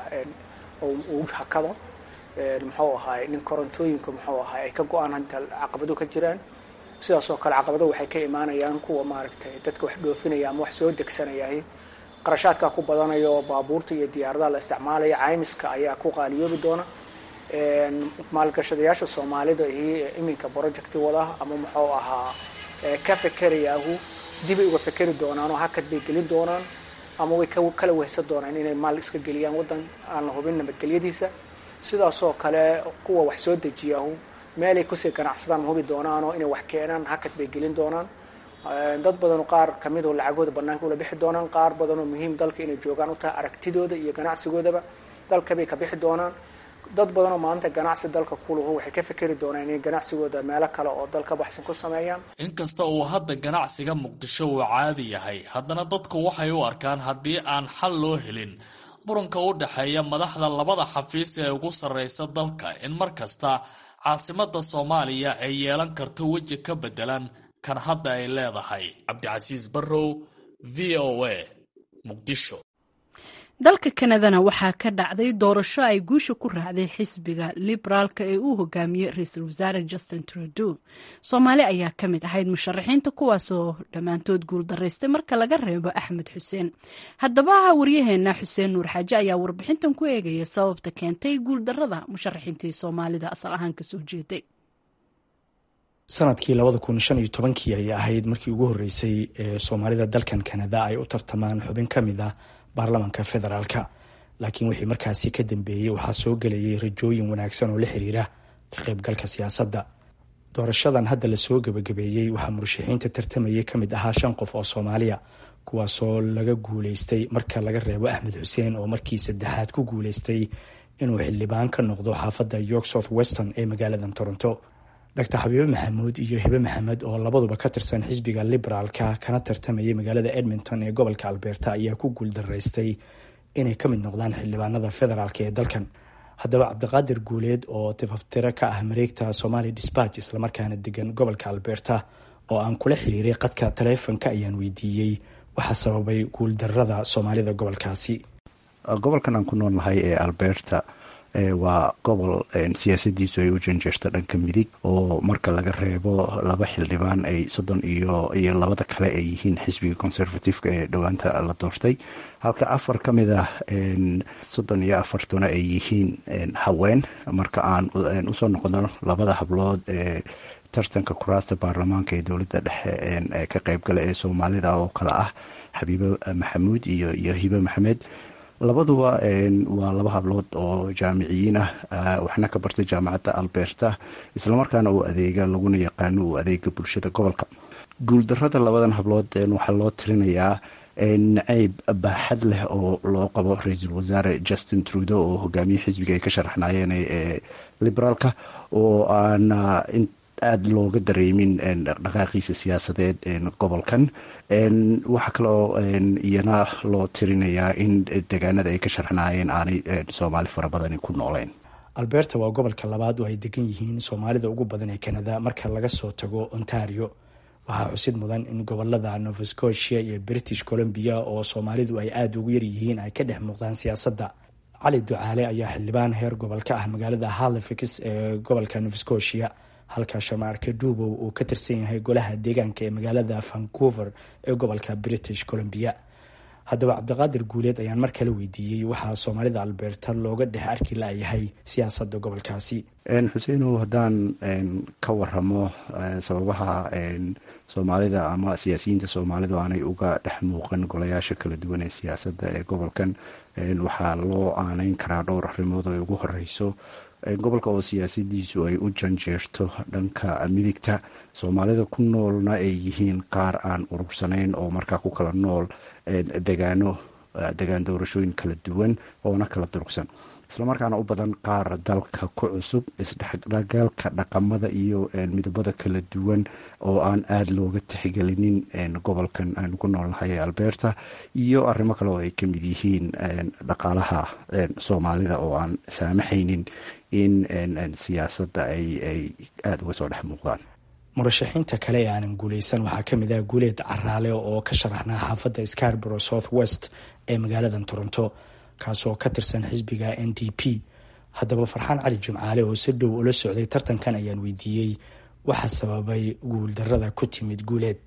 uu hakado muxuu ahaa in korontooyinka muxuu ahaa ay ka go-aan hanta caqabado ka jiraan sidaas oo kale caqabado waxay ka imaanayaan kuwa maaragtay dadka wax dhoofinaya ama wax soo degsanayay qarashaadkaa ku badanayo baabuurta iyo diyaaradaha la isticmaalaya caymiska ayaa ku qaaliyoobi doona maalgashadayaasha soomaalida iyo iminka projecti wada ama muxuu ahaa ka fekerayaahu dibay uga fekeri doonaan oo hakad bay gelin doonaan ama way kala wehsan doonaan inay maal iska geliyaan waddan aan la hubin nabadgelyadiisa sidaasoo kale kuwa wax soo dejiyaahu meelay kusii ganacsadaan ma hubi doonaan oo inay wax keenaan hakad bay gelin doonaan dad badan qaar kamid oo lacagooda banaanka ula bixi doonaan qaar badan oo muhiim dalka inay joogaan u tahay aragtidooda iyo ganacsigoodaba dalkabay ka bixi doonaan dad badan oo maanta ganacsi dalka kuluhu waxay ka fikeri doonaan inay ganacsigooda meelo kale oo dalka baxsan ku sameeyaan inkasta uu hadda ganacsiga muqdisho uu caadi yahay haddana dadku waxay u arkaan haddii aan xal loo helin muranka u dhexeeya madaxda labada xafiis ee ugu sarreysa dalka in mar kasta caasimada soomaaliya ay yeelan karto weji ka bedelan kan hadda ay leedahay cabdicasiis barrow v o a muqdisho dalka kanadana waxaa ka dhacday doorasho ay guusha ku raacday xisbiga liberaalka ee uu hogaamiyey ra-iisul wasaare justin trudeau soomaali ayaa ka mid ahayd musharaxiinta kuwaasoo dhammaantood guuldaraystay marka laga reebo axmed xuseen haddaba waryaheena xuseen nuur xaaje ayaa warbixintan ku eegaya sababta keentay guuldarada musharaxiintii soomaalida asal ahaan kasoo jeeday sanadkii labada kun shan iyo tobankii ayay ahayd markii ugu horreysay ee soomaalida dalkan kanada ay u tartamaan xubin ka mid ah baarlamaanka federaalka laakiin wixii markaasi ka dambeeyey waxaa soo gelayay rajooyin wanaagsan oo la xiriira ka qaybgalka siyaasadda doorashadan hadda lasoo gebagabeeyey waxaa murashaxiinta tartamayay ka mid ahaa shan qof oo soomaaliya kuwaasoo laga guuleystay marka laga reebo axmed xuseen oo markii saddexaad ku guuleystay inuu xildhibaan ka noqdo xaafadda york south weston ee magaaladan toronto doctor xabiibe maxamuud iyo hibe maxamed oo labaduba ka tirsan xisbiga liberaalka kana tartamayay magaalada edmonton ee gobolka alberta ayaa ku guuldaraystay inay ka mid noqdaan xildhibaanada federaalk ee dalkan haddaba cabdiqaadir guuleed oo tifaftiro ka ah mareegta somali dispatch islamarkaana degan gobolka alberta oo aan kula xiriiray qadka taleefonka ayaan weydiiyey waxaa sababay guuldarada soomaalida gobolkaasi gobolkan aan ku nool nahay ee alberta waa gobol siyaasadiisu ay u janjeerto dhanka midig oo marka laga reebo laba xildhibaan ay soddon iyo iyo labada kale ay yihiin xisbiga conservativeka ee dhowaanta la doortay halka afar ka mid ah soddon iyo afartuna ay yihiin haween marka aan usoo noqono labada hablood ee tartanka kuraasta baarlamaanka ee dowladda dhexe ee ka qeybgala ee soomaalida oo kale ah xabiibe maxamuud iyo iyo hibe maxamed labaduba waa laba hablood oo jaamiciyiin ah waxna ka bartay jaamacadda alberta islamarkaana uu adeega laguna yaqaano uu adeega bulshada gobolka guuldarada labadan hablood waxaa loo tirinayaa nacayb baaxad leh oo loo qabo ra-iisul wasaare justin trudeau oo hogaamiye xisbiga ay ka sharaxnaayeen ee liberaalka oo aana aada looga dareemin dhaqaaqiisa siyaasadeed gobolkan waxaa kaloo iyana loo tirinayaa in deegaanada ay ka sharxnaayeen aanay soomaali fara badani ku nooleen alberta waa gobolka labaad oo ay degan yihiin soomaalida ugu badan ee kanada marka laga soo tago ontario waxaa xusid mudan in gobolada nova scotia iyo british columbia oo soomaalidu ay aada ugu yaryihiin ay ka dhex muuqdaan siyaasadda cali ducaale ayaa xildhibaan heer gobol ka ah magaalada halifax ee gobolka nova scotia halka shamaarka duubow uu ka tirsan yahay golaha deegaanka ee magaalada vancouver ee gobolka british columbia haddaba cabdiqaadir guuleed ayaan mar kale weydiiyey waxaa soomaalida alberta looga dhex arki layahay siyaasadda gobolkaasi xuseinow haddaan ka waramo sababaha soomaalida ama siyaasiyiinta soomaalidu aanay uga dhex muuqan golayaasha kala duwan ee siyaasadda ee gobolkan waxaa loo aaneyn karaa dhowr arrimood oo ugu horeyso gobolka oo siyaasadiisu ay u janjeerto dhanka midigta soomaalida ku noolna ay yihiin qaar aan urursanayn oo markaa ku kala nool degaano degaan doorashooyin kala duwan oona kala durugsan islamarkaana u badan qaar dalka ku cusub isdhexgalka dhaqamada iyo midabada kala duwan oo aan aada looga tixgelinin gobolkan aanu ku noolnahay ee alberta iyo arrimo kale oo ay ka mid yihiin dhaqaalaha soomaalida oo aan saamaxaynin in siyaasadda ay aada uga soo dhex muuqdaan murashaxiinta kale ee aanan guuleysan waxaa ka mid ah guuleed caraale oo ka sharaxnaa xaafadda scarborough south west ee magaaladan toronto kaasoo ka tirsan xisbiga n d p haddaba farxaan cali jimcaale oo si dhow ula socday tartankan ayaan weydiiyey waxa sababay guuldarada ku timid guuleed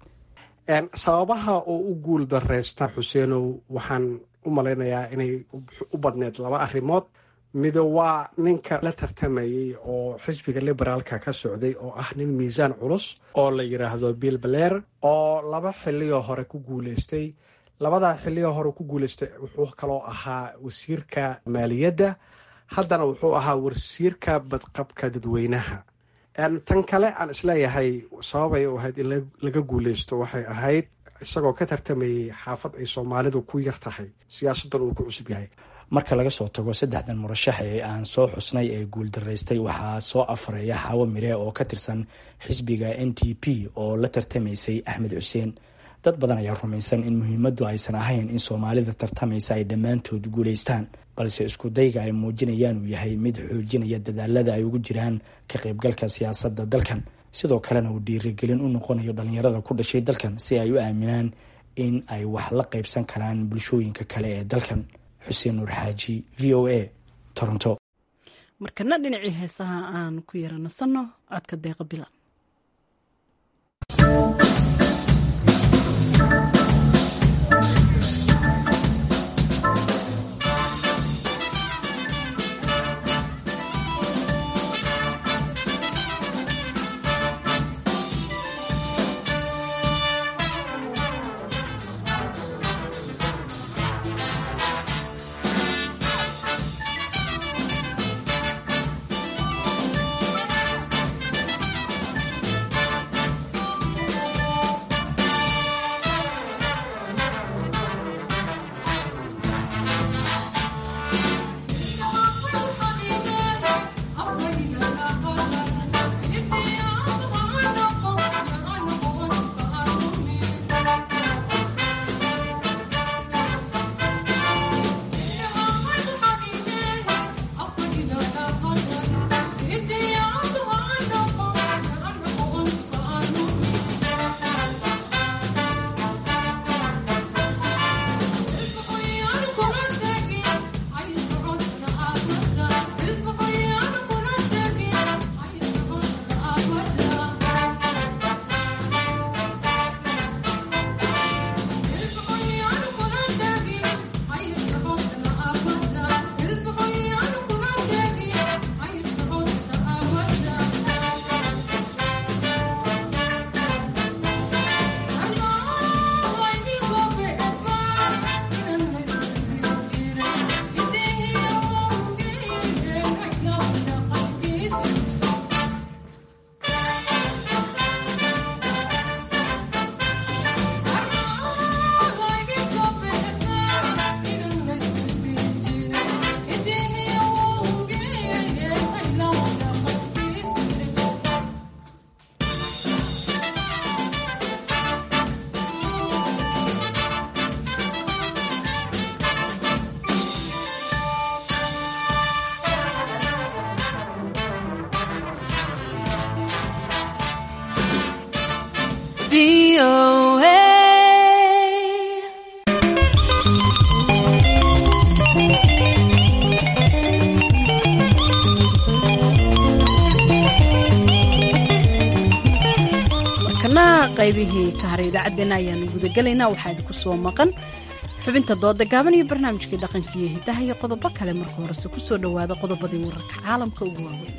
sababaha oo u guul dareysta xuseenow waxaan u malaynayaa inay u badneed laba arrimood mido waa ninka la tartamayay oo xisbiga liberaalka ka socday oo ah nin miisaan culus oo la yidhaahdo bill baleer oo laba xiliyoo hore ku guuleystay labadaa xiliyoo hore ku guuleystay wuxuu kaloo ahaa wasiirka maaliyadda haddana wuxuu ahaa wasiirka badqabka dadweynaha tan kale aan isleeyahay sababay u ahayd in laga guuleysto waxay ahayd isagoo ka tartamayay xaafad ay soomaalidu ku yar tahay siyaasaddan uu ku cusub yahay marka laga soo tago saddexdan murashax ee aan soo xusnay ee guuldaraystay waxaa soo afareeya xaawo mire oo ka tirsan xisbiga n t p oo la tartamaysay axmed xuseen dad badan ayaa rumaysan in muhiimaddu aysan ahayn in soomaalida tartamaysa ay dhammaantood guulaystaan balse isku dayga ay muujinayaan uu yahay mid xoojinaya dadaalada ay ugu jiraan ka qaybgalka siyaasadda dalkan sidoo kalena uu dhiirigelin u noqonayo dhallinyarada ku dhashay dalkan si ay u aaminaan in ay wax la qaybsan karaan bulshooyinka kale ee dalkan xuseen nuur xaaji v o a toronto markana dhinacii heesaha aan ku yara nasanno codka deeqa bilan markana qaybihii ka haray idaacaddeenna ayaanu gudagelaynaa waxaa idinku soo maqan xubinta dooda gaaban iyo barnaamijkii dhaqanka iyo hidaha iyo qodobo kale marka horese ku soo dhowaada qodobadii wararka caalamka ugu waaweyn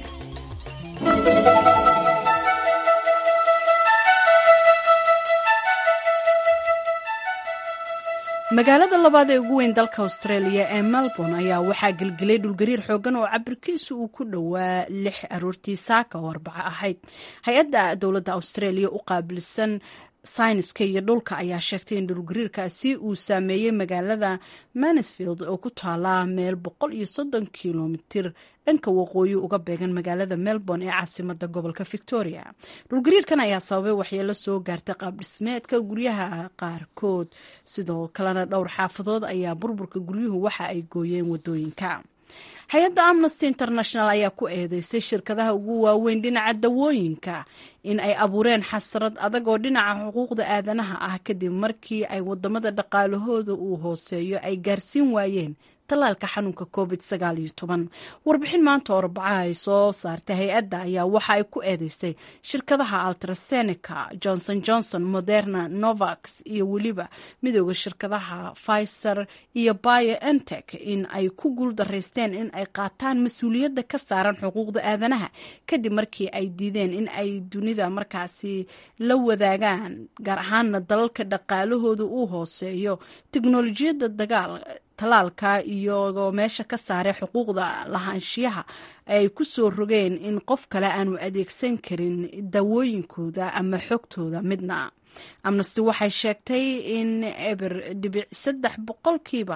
magaalada labaad ee ugu weyn dalka australia ee melbourne ayaa waxaa gelgelay dhulgariir xoogan oo cabirkiisu uu ku dhowaa lix aroortii saaka oo arbaco ahayd hay-adda dowladda australia u qaabilsan sayniska iyo dhulka ayaa sheegtay in dhulgariirkaasi uu saameeyey magaalada mansfield oo ku taala meel boqol iyo soddon kilomitir dhanka waqooyi uga beegan magaalada melbourne ee caasimada gobolka victoria dhulgariirkan ayaa sababay waxyeelo soo gaartay qaab dhismeedka guryaha qaarkood sidoo kalena dhowr xaafadood ayaa burburka guryuhu waxa ay gooyeen wadooyinka hay-adda amnesty international ayaa ku eedeysay shirkadaha ugu waaweyn dhinaca dawooyinka in ay abuureen xasrad adag oo dhinaca xuquuqda aadanaha ah kadib markii ay wadamada dhaqaalahooda uu hooseeyo ay gaarsiin waayeen talaalka xanuunka covid warbixin maanta oo arbacaha ay soo saartay hay-adda ayaa waxa ay ku eedeysay shirkadaha altrasenica johnson johnson moderna novax iyo weliba midooda shirkadaha pfizer iyo bioentech in ay ku guuldaraysteen in ay qaataan mas-uuliyadda ka saaran xuquuqda aadanaha kadib markii ay diideen in ay dunida markaasi la wadaagaan gaar ahaana dalalka dhaqaalahooda uu hooseeyo teknolojiyadda dagaal talaalka iyagoo meesha ka saaray xuquuqda lahaanshiyaha ay ku soo rogeen in qof kale aanu adeegsan karin dawooyinkooda ama xogtooda midna amnesty waxay sheegtay in eber dhibic saddex boqolkiiba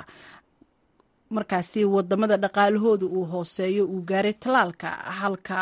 markaasi wadamada dhaqaalahooda uu hooseeyo uu gaaray talaalka halka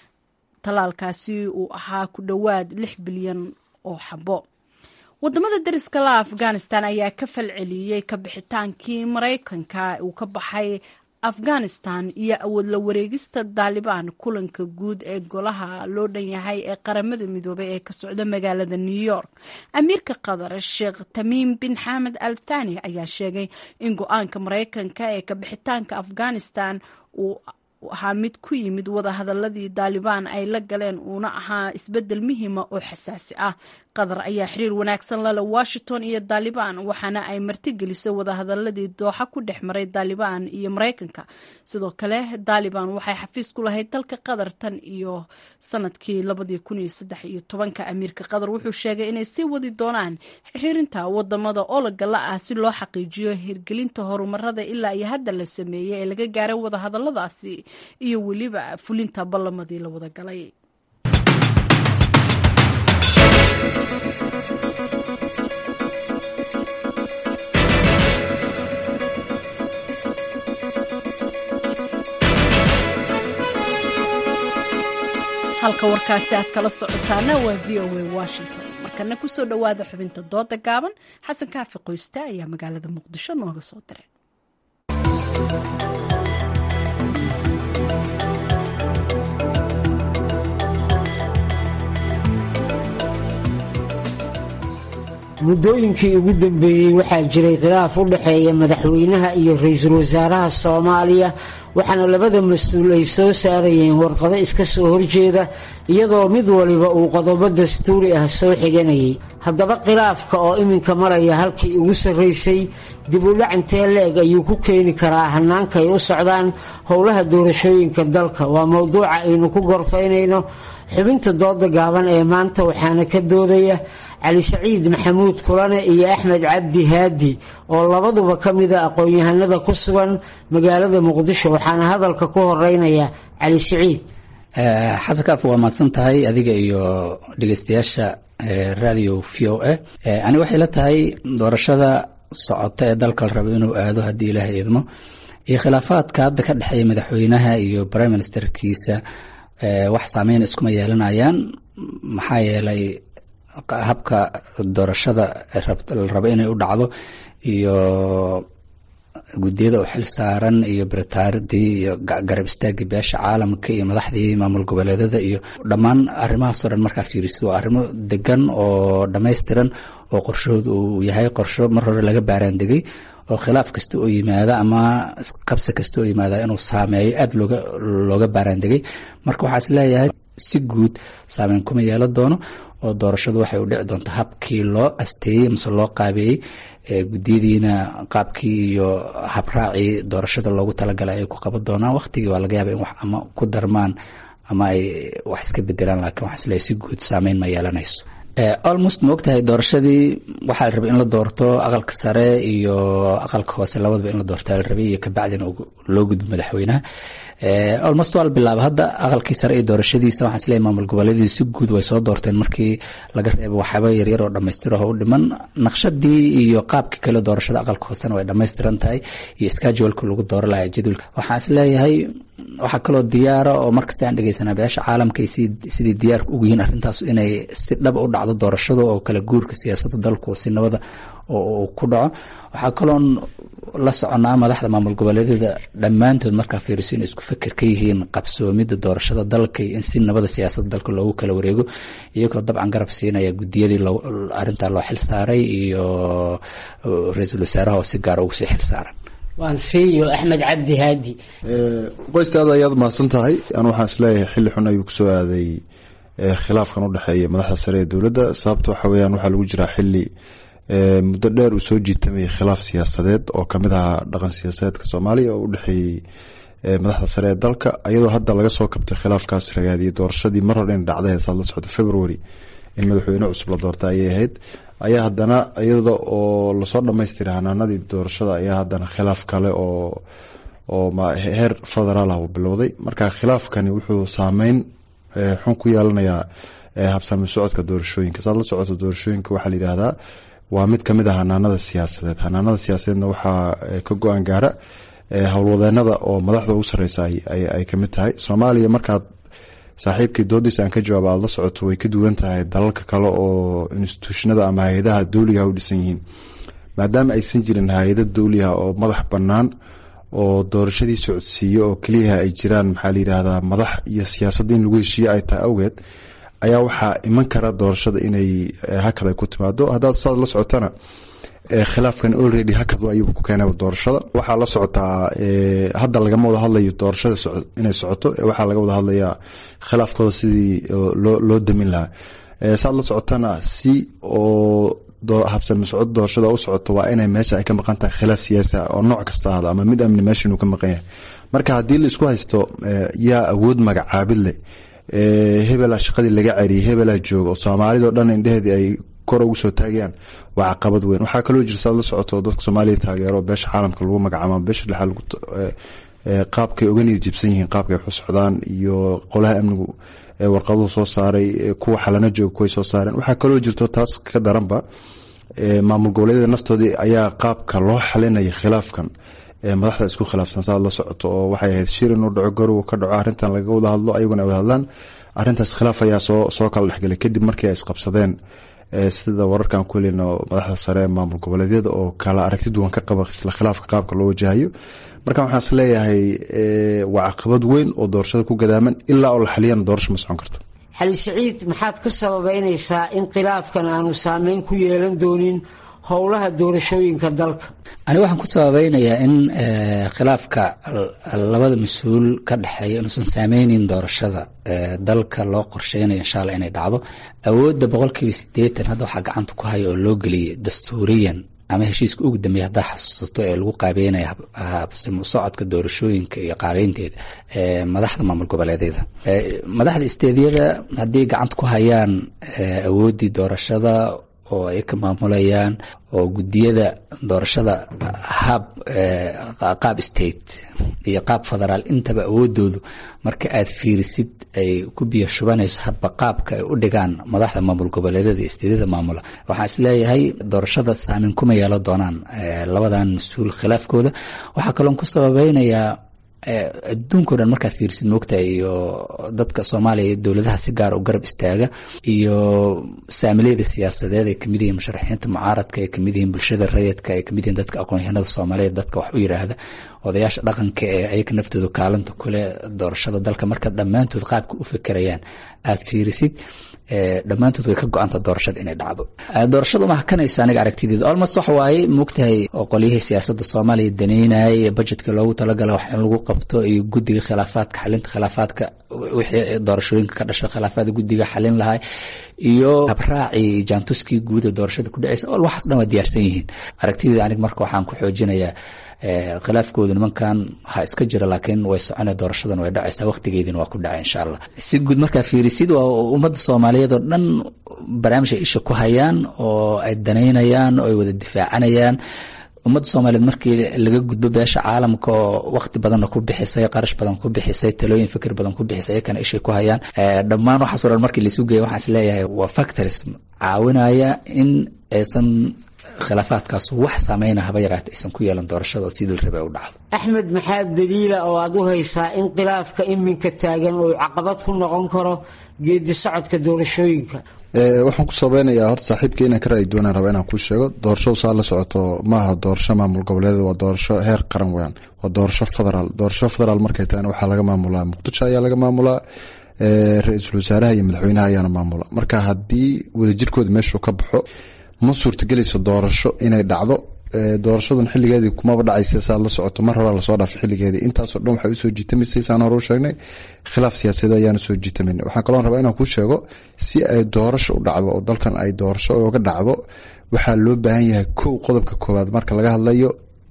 talaalkaasi uu ahaa ku dhowaad lix bilyan oo xabo wadamada dariska la afghanistan ayaa ka falceliyey ka bixitaankii maraykanka uu ka baxay afghanistan iyo awood la wareegista daalibaan kulanka guud ee golaha loo dhan yahay ee qaramada midoobay ee ka socda magaalada new york amiirka qatar sheekh tamiim bin xamed al thani ayaa sheegay in go-aanka maraykanka ee ka bixitaanka afghanistan uu ahaa mid ku yimid wadahadaladii daalibaan ay la galeen uuna ahaa isbedel muhiima oo xasaasi ah qatar ayaa xiriir wanaagsan lale washington iyo daalibaan waxaana ay martigelisay wadahadaladii dooxa ku dhex maray daalibaan iyo maraykanka sidoo kale daalibaan waxay xafiis ku lahayd dalka qatar tan iyo sanadkii labadii kun iyo saddex iyo tobanka amiirka qatar wuxuu sheegay inay sii wadi doonaan xiriirinta wadamada ologala ah si loo xaqiijiyo hirgelinta horumarada ilaa iyo hadda la sameeyey ee laga gaaray wadahadaladaasi iyo weliba fulinta ballamadii la wada galay halka warkaasi aad kala socotaana waa v o a washington markana kusoo dhowaada xubinta dooda gaaban xasan kaafi qoyste ayaa magaalada muqdisho nooga soo diray muddooyinkii ugu dambeeyey waxaa jiray khilaaf u dhexeeya madaxweynaha iyo ra-iisul wasaaraha soomaaliya waxaana labada mas-uul ay soo saarayeen warqado iska soo horjeeda iyadoo mid waliba uu qodobo dastuuri ah soo xiganayay haddaba khilaafka oo iminka maraya halkii ugu sarraysay dib u dhac intee le-eg ayuu ku keeni karaa hannaanka ay u socdaan howlaha doorashooyinka dalka waa mowduuca aynu ku gorfaynayno xubinta dooda gaaban ee maanta waxaana ka doodaya cali saciid maxamuud kulane iyo axmed cabdi haadi oo labaduba ka mida aqoon-yahanada ku sugan magaalada muqdisho waxaana hadalka ku horeynaya cali saciid xasan kaaf waa mahadsan tahay adiga iyo dhegeystayaasha radio v o a ani waxay la tahay doorashada socota ee dalka la rabo inuu aado haddii ilaahay idmo iyo khilaafaadka hadda ka dhexeeya madaxweynaha iyo prime ministerkiisa wax saameyn iskuma yeelanayaan maxaa yeelay habka doorashada la rabo inay u dhacdo iyo guddiyada u xil saaran iyo baritaaradii iyo garab istaagii beesha caalamka iyo madaxdii maamul goboleedada iyo dhammaan arrimahaasoo dhan markaa fiiriso waa arrimo degan oo dhammaystiran oo qorshahooda uu yahay qorsho mar hore laga baaraan degay oo khilaaf kasta oo yimaada ama qabsi kasta oo yimaada inuu saameeyo aada looga looga baaraan degay marka waxaa is leeyahay si guud saameyn kuma yeelan doono oo doorashadu waxay u dhici doontaa habkii loo asteeyey mase loo qaabeeyey guddiyadiina qaabkii iyo habraacii doorashada loogu talagalay ay ku qaban doonaan waqtigii waa laga yaaba in wax ama ku darmaan ama ay wax iska bedelaan laakiin waxaa isleeyahay si guud saameyn ma yeelanayso almost ma ogtahay doorashadii waxaa la rabay in la doorto aqalka sare iyo aqalka hoose labadaba in la doortaa la rabay iyo kabacdina loo gudbo madaxweynaha almost waa la bilaaba hadda aqalkii sare iyo doorashadiisa waxaan isleeyahay maamul goboleedii si guud way soo doorteen markii laga reebo waxyaaba yaryar oo dhammaystiraho u dhiman naqshadii iyo qaabkii kale doorashada aqalka hoosena way dhammaystiran tahay iyo scheduleka lagu dooro lahaa jadwalka waxaan isleeyahay waxaa kaloo diyaara oo markasta aan dhegeysanaa beesha caalamka ay sidii diyaarka ugu yihiin arrintaas inay si dhaba u dhacdo doorashada oo kala guurka siyaasadda dalku si nabada oo ku dhaco waxaa kaloon la soconaa madaxda maamul goboleedyada dhammaantood markaa fiiriso inay isku feker ka yihiin qabsoomidda doorashada dalka iyo in si nabada siyaasadda dalka loogu kala wareego iyagoo dabcan garab siinaya guddiyadii arrintaa loo xil saaray iyo ra-iisul wasaaraha oo si gaara ugu sii xil saaran waan siiyo axmed cabdi haadi qoysta aad ayaad mahadsan tahay anu waxaan isleeyahay xilli xun ayuu kusoo aaday khilaafkan u dhexeeya madaxda sare ee dowladda sababta waxa weyaan waxaa lagu jiraa xili muddo dheer uu soo jiitamayay khilaaf siyaasadeed oo kamid ahaa dhaqan siyaasadeedka soomaaliya oo u dhexeeyey madaxda sare ee dalka iyadoo hadda laga soo kabtay khilaafkaas ragaadiyay doorashadii mar hore in dhacday heesaad la socdo february in madaxweyne cusub la doorta ayay ahayd ayaa haddana iyada oo lasoo dhamaystiray hanaanadii doorashada ayaa haddana khilaaf kale oo oo heer federaal ah uu bilowday marka khilaafkani wuxuu saameyn xun ku yeelanayaa habsami socodka doorashooyinka saad la socoto doorashooyinka waxaa la yidhaahdaa waa mid kamid ah hanaanada siyaasadeed hanaanada siyaasadeedna waxaa ka go-aan gaara howlwadeenada oo madaxda ugu sareysa ay kamid tahay soomaaliya markaad saaxiibkii doodiisa aan ka jawaaba aada la socoto way ka duwan tahay dalalka kale oo instituushnada ama hay-adaha dowligaha u dhisan yihiin maadaama aysan jirin hay-ada dowliha oo madax bannaan oo doorashadii socodsiiyo oo keliyaha ay jiraan maxaa la yidhaahdaa madax iyo siyaasadda in lagu heshiiye ay tahay awgeed ayaa waxaa iman kara doorashada inay hakad ay ku timaado haddaad saad la socotana khilaafkan already hakad ayuu ku keenay doorashada waxaa la socotaa hadda lagama wada hadlayo doorashada inay socoto waxaa laga wada hadlayaa khilaafkooda sidii loo damin lahaa saad la socotana si oo habsami socod doorashada u socoto waa inay meesha ay ka maqan tahay khilaaf siyaasi ah oo nooc kasta ahda ama mid amni meesha inuu ka maqan yahay marka haddii la isku haysto yaa awood magacaabid leh hebela shaqadii laga ceriyay hebela jooga oo soomaalidao dhan indheheedii ay kor ugu soo taagayaan waa caqabad weyn waxaa kaloo jira saad la socoto dadka soomaaliya taageero beesha caalamka lagu magacaabo beesha dhexa qaabkay oga niyad jibsan yihiin qaabkay waxu socdaan iyo qolaha amnigu warqaduhu soo saaray kuwa xalana jooga kuway soo saareen waxaa kaloo jirto taas ka daranba maamul goboleedyada naftoodii ayaa qaabka loo xalinaya khilaafkan madaxda isku khilaafsan saad la socoto oo waxay ahayd shir inuu dhaco garow ka dhaco arrintan laga wada hadlo ayaguna ay wada hadlaan arrintaas khilaaf ayaa soo soo kala dhexgelay kadib markii ay isqabsadeen sida wararkan ku helino madaxda sare ee maamul goboleedyada oo kala aragti duwan ka qaba isla khilaafka qaabka loo wajahayo marka waxaan is leeyahay waa caqabad weyn oo doorashada ku gadaaman ilaa oo la xaliyana doorasho ma socon karto xali siciid maxaad ka sababeynaysaa in khilaafkan aanu saameyn ku yeelan doonin howlaha doorashooyinka dalka ani waxaan ku sababeynayaa in khilaafka labada mas-uul ka dhexeeya inuusan saameyneyn doorashada dalka loo qorsheynayo insha alla inay dhacdo awoodda boqolkiiba sideetan hadda waxaa gacanta ku haya oo loo geliyay dastuuriyan ama heshiiska ugu dambeeya haddaa xasuusato ee lagu qaabeynaya habsimo socodka doorashooyinka iyo qaabeynteeda madaxda maamul goboleedyada madaxda isteedyada haddii gacanta ku hayaan awooddii doorashada oo ay ka maamulayaan oo guddiyada doorashada hab qaab state iyo qaab federaal intaba awoodoodu marka aad fiirisid ay ku biyo shubanayso hadba qaabka ay u dhigaan madaxda maamul goboleedyada iyo isteedyada maamula waxaan isleeyahay doorashada saameyn kuma yeelan doonaan labadan mas-uul khilaafkooda waxaa kaloon ku sababeynayaa adduunkao dhan markaad fiirsid moogta iyo dadka soomaaliya dowladaha si gaara u garab istaaga iyo saamileyda siyaasadeed ay kamid yihiin musharaxiinta mucaaradka ay kamid yihiin bulshada rayidka ay kamid yihiin dadka aqoon-yahanada soomaaliyeed dadka wax u yiraahda odayaasha dhaqanka ee ayaga naftooda kaalinta kule doorashada dalka marka dhammaantood qaabka u fekerayaan aad fiirisid dhammaantood way ka go-anta doorashada inay dhacdo doorashadu ma hakanaysa aniga aragtideedu almost waxa waaye moogtahay oo qolyihii siyaasadda soomaaliya daneynayay ee budgetka loogu talagala wax in lagu qabto iyo guddiga khilaafaadka xalinta khilaafaadka wixii doorashooyinka ka dhasho khilaafaada guddiga xalin lahay iyo habraacii jaantuskii guuda doorashada ku dhaceysa ol waxaas dhan waa diyaarsan yihiin aragtideeda aniga marka waxaan ku xoojinayaa khilaafkooda nimankan ha iska jira laakiin way socona doorashadan way dhacaysaa waqtigeediina waa ku dhacay insha allah si guud markaa fiirisid waa ummadda soomaaliyeed oo dhan barnaamij ay isha ku hayaan oo ay danaynayaan oo ay wada difaacanayaan ummadda soomaaliyeed markii laga gudbo beesha caalamka oo waqti badanna ku bixisay qarash badan ku bixisay talooyin fikir badan ku bixisay ayakana ishay ku hayaan dhammaan waxaasoo dhan markii laisu geeya waxaan isleeyahay waa factors caawinaya in aysan khilaafaadkaas wax saameyna haba yaraata aysan ku yeelan doorashada sidii la rabay u dhacdo axmed maxaa daliila oo aad u haysaa in khilaafka iminka taagan uu caqabad ku noqon karo geedi socodka doorashooyinka waxaan ku sabeynayaa horta saaxiibka inaan ka ra'yi doonaan raba inaan kuu sheego doorashadu saa la socoto maaha doorasho maamul goboleed waa doorasho heer qaran weyaan waa doorasho federaal doorasho federaal markay tahayna waxaa laga maamulaa muqdisho ayaa laga maamulaa ra-iisul wasaaraha iyo madaxweynaha ayaana maamula marka haddii wadajirkooda meeshuu ka baxo ma suurtagelayso doorasho inay dhacdo doorashadan xiligeedii kumaba dhacaysa saad la socoto mar horaa lasoo dhaafay xiligeedii intaasoo dhan waxay usoo jiitamaysay saan hore u sheegnay khilaaf siyaasadeed ayaana soo jiitamayna waxaan kaloo rabaa inaan kuu sheego si ay doorasho u dhacdo oo dalkan ay doorasho oga dhacdo waxaa loo baahan yahay kow qodobka koowaad marka laga hadlayo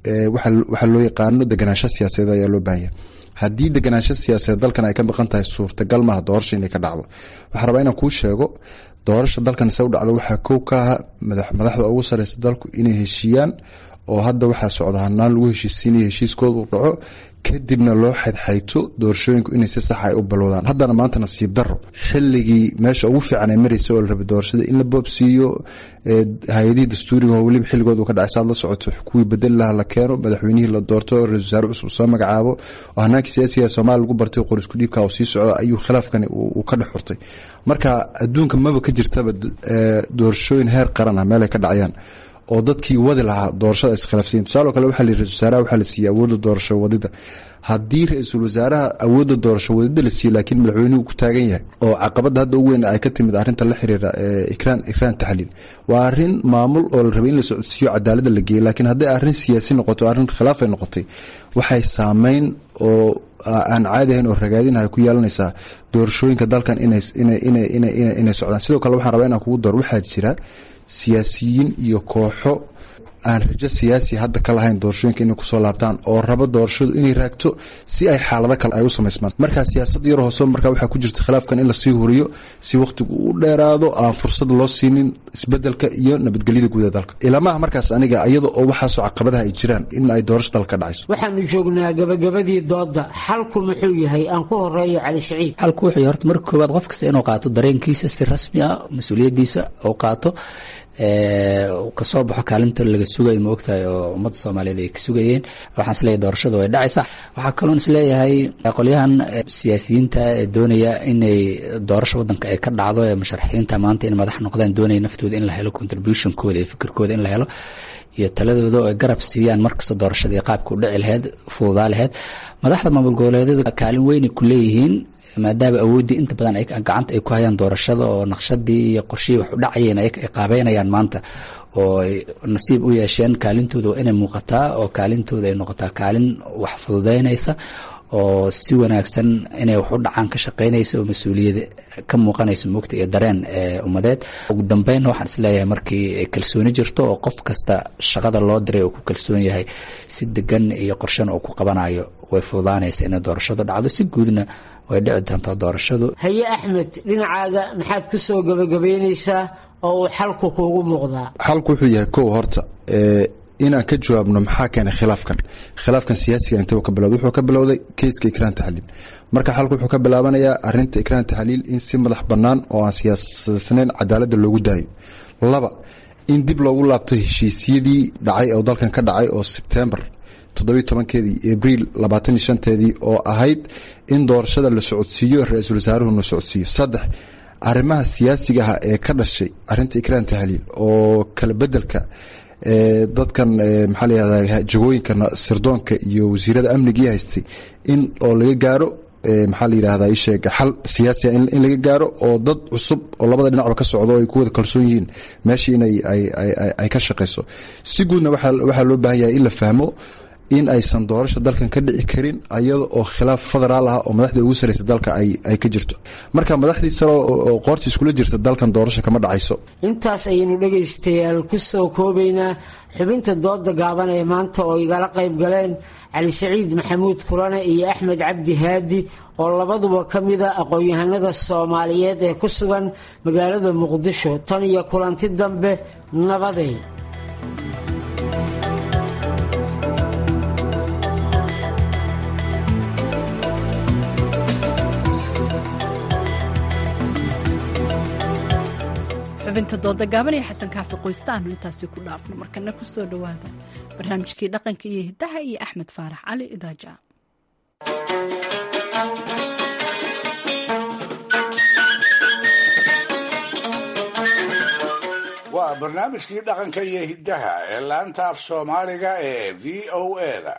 waxaa loo yaqaano deganaansho siyaasadeed ayaa loo baahan yahay haddii deganaansho siyaasadeed dalkan ay ka maqan tahay suurtagal maaha doorasho inay ka dhacdo waxaan rabaa inaan kuu sheego doorasha dalkan se u dhacdo waxaa kow ka aha madaxda ugu sareysa dalku inay heshiiyaan oo hadda waxaa socda hanaan lagu heshiisiinaya heshiiskooda uu dhaco kadibna loo xaydxayto doorashooyinku inay si sax ay u balowdaan haddana maanta nasiib daro xilligii meesha ugu fiican ay mareysa oo la rabay doorashada in la boobsiiyo hay-adihii dastuuriga oo weliba xilligood uu ka dhacay saad la socoto kuwii bedeli laha la keeno madaxweynihii la doorto ra-isul wasaare cusub soo magacaabo oo hanaanka siyaasiga soomaaliya lagu bartay qor isku dhiibka oo sii socda ayuu khilaafkani uu ka dhex xurtay marka adduunka maba ka jirtaba doorashooyin heer qaran ah meelay ka dhacayaan oo dadkii wadi lahaa doorashada iskhilaafsayin tusaale kale waxaa la ra-isul wasaaraha waxaa la siiyey awoodda doorasho wadida haddii ra-iisul wasaaraha awoodda doorasho wadida la siiyey laakiin madaxweynuhu ku taagan yahay oo caqabada hadda ugu weyn ay ka timid arrinta la xiriira ikraan ikraan taxliil waa arrin maamul oo la rabay in la socodsiiyo cadaaladda la geeyey laakiin hadday arrin siyaasi noqoto arrin khilaaf ay noqotay waxay saameyn oo aan caadi ahayn oo ragaadin ay ku yeelanaysaa doorashooyinka dalkan inay socdaan sidoo kale waxaan rabaa inaan kugu door waxaa jira siyaasiyiin iyo kooxo aan rajo siyaasi hadda ka lahayn doorashooyinka inay kusoo laabtaan oo rabo doorashadu inay raagto si ay xaalado kale ay u samaysmaan markaa siyaasad yar hoose markaa waxaa ku jirta khilaafkan in lasii horiyo si wakhtigu u dheeraado aan fursad loo siinin isbedelka iyo nabadgelyada guud ee dalka ilamaha markaas aniga iyada oo waxaasoo caqabadaha ay jiraan in ay doorasho dalka ka dhacayso waxaanu joognaa gabagabadii dooda xalku muxuu yahay aan ku horeeyo cali siciid xalku wuxuu yahay horta marka koowaad qof kasta inuu qaato dareenkiisa si rasmi ah mas-uuliyaddiisa uu qaato kasoo baxo kaalinta laga sugayo ma ogtahay oo ummadda soomaaliyeed ay ka sugayeen waxaan isleeyahay doorashadu way dhacaysaa waxaa kaloon isleeyahay qolyahan siyaasiyiinta ee doonaya inay doorasho wadanka ay ka dhacdo ee musharaxiinta maanta in madax noqdaan doonaya naftooda in la helo contributionkooda iyo fikirkooda in la helo iyo taladooda oo ay garab siiyaan markasta doorashadii qaabka u dhici laheyd fududaa laheyd madaxda maamul goboleedyada kaalin weynay ku leeyihiin maadaama awooddii inta badan gacanta ay ku hayaan doorashada oo naqshadii iyo qorshihii wax u dhacayeen ay qaabeynayaan maanta oo ay nasiib u yeesheen kaalintooda waa inay muuqataa oo kaalintooda ay noqotaa kaalin wax fududeynaysa oo si wanaagsan inay wax u dhacaan ka shaqeynaysa oo mas-uuliyad ka muuqanayso mugta iyo dareen ee ummadeed ugu dambeynna waxaan isleeyahay markii kalsooni jirto oo qof kasta shaqada loo diray oo ku kalsoon yahay si degan iyo qorshana uu ku qabanayo way fududaanaysa inay doorashadu dhacdo si guudna way dhici doontaa doorashadu haye axmed dhinacaaga maxaad ku soo gabagabeynaysaa oo uu xalku kuugu muuqdaa xalku wuxuu yahay kow horta inaan ka jawaabno maxaa keenay khilaafkan khilaafkan siyaasiga intaba ka bilowday wuxuu ka bilowday keyska ikraan taxliil marka xalku wuxuu ka bilaabanayaa arinta ikraan taxliil in si madax bannaan oo aan siyaasasnayn cadaaladda loogu daayo laba in dib loogu laabto heshiisyadii dhacay oo dalkan ka dhacay oo sebtembar toddobiy tobankeedii abriil labaatan iyo shanteedii oo ahayd in doorashada la socodsiiyo ra-iisul wasaaruhuna socodsiiyo saddex arrimaha siyaasigaha ee ka dhashay arinta ikraan tahliil oo kala bedelka dadkan maxaa layihahda jagooyinka sirdoonka iyo wasiirada amnigii haystay in oo laga gaaro maxaa la yidhahda isheeg xal siyaasiya in laga gaaro oo dad cusub oo labada dhinacba ka socdo ay ku wada kalsoon yihiin meesha inay ay ka shaqayso si guudna waxaa loo baahan yahay in la fahmo in aysan doorasha dalkan ka dhici karin ayada oo khilaaf federaal ah oo madaxda ugu sareysa dalka ay ka jirto marka madaxdii sare oo qoorta iskula jirta dalkan doorasha kama dhacayso intaas ayaynu dhegaystayaal ku soo koobaynaa xubinta dooda gaaban ee maanta oo igala qayb galeen cali saciid maxamuud kulane iyo axmed cabdi haadi oo labaduba ka mida aqoon-yahanada soomaaliyeed ee ku sugan magaalada muqdisho tan iyo kulanti dambe nabaday xubinta dooda gaaban iyo xasan kaafi qoystaanu intaasi ku dhaafno markana ku soo dhowaada barnaamijkii dhaqanka iyo hiddaha iyo axmed faarax cali idaaja waa barnaamijkii dhaqanka iyo hiddaha ee laanta af soomaaliga ee v o eda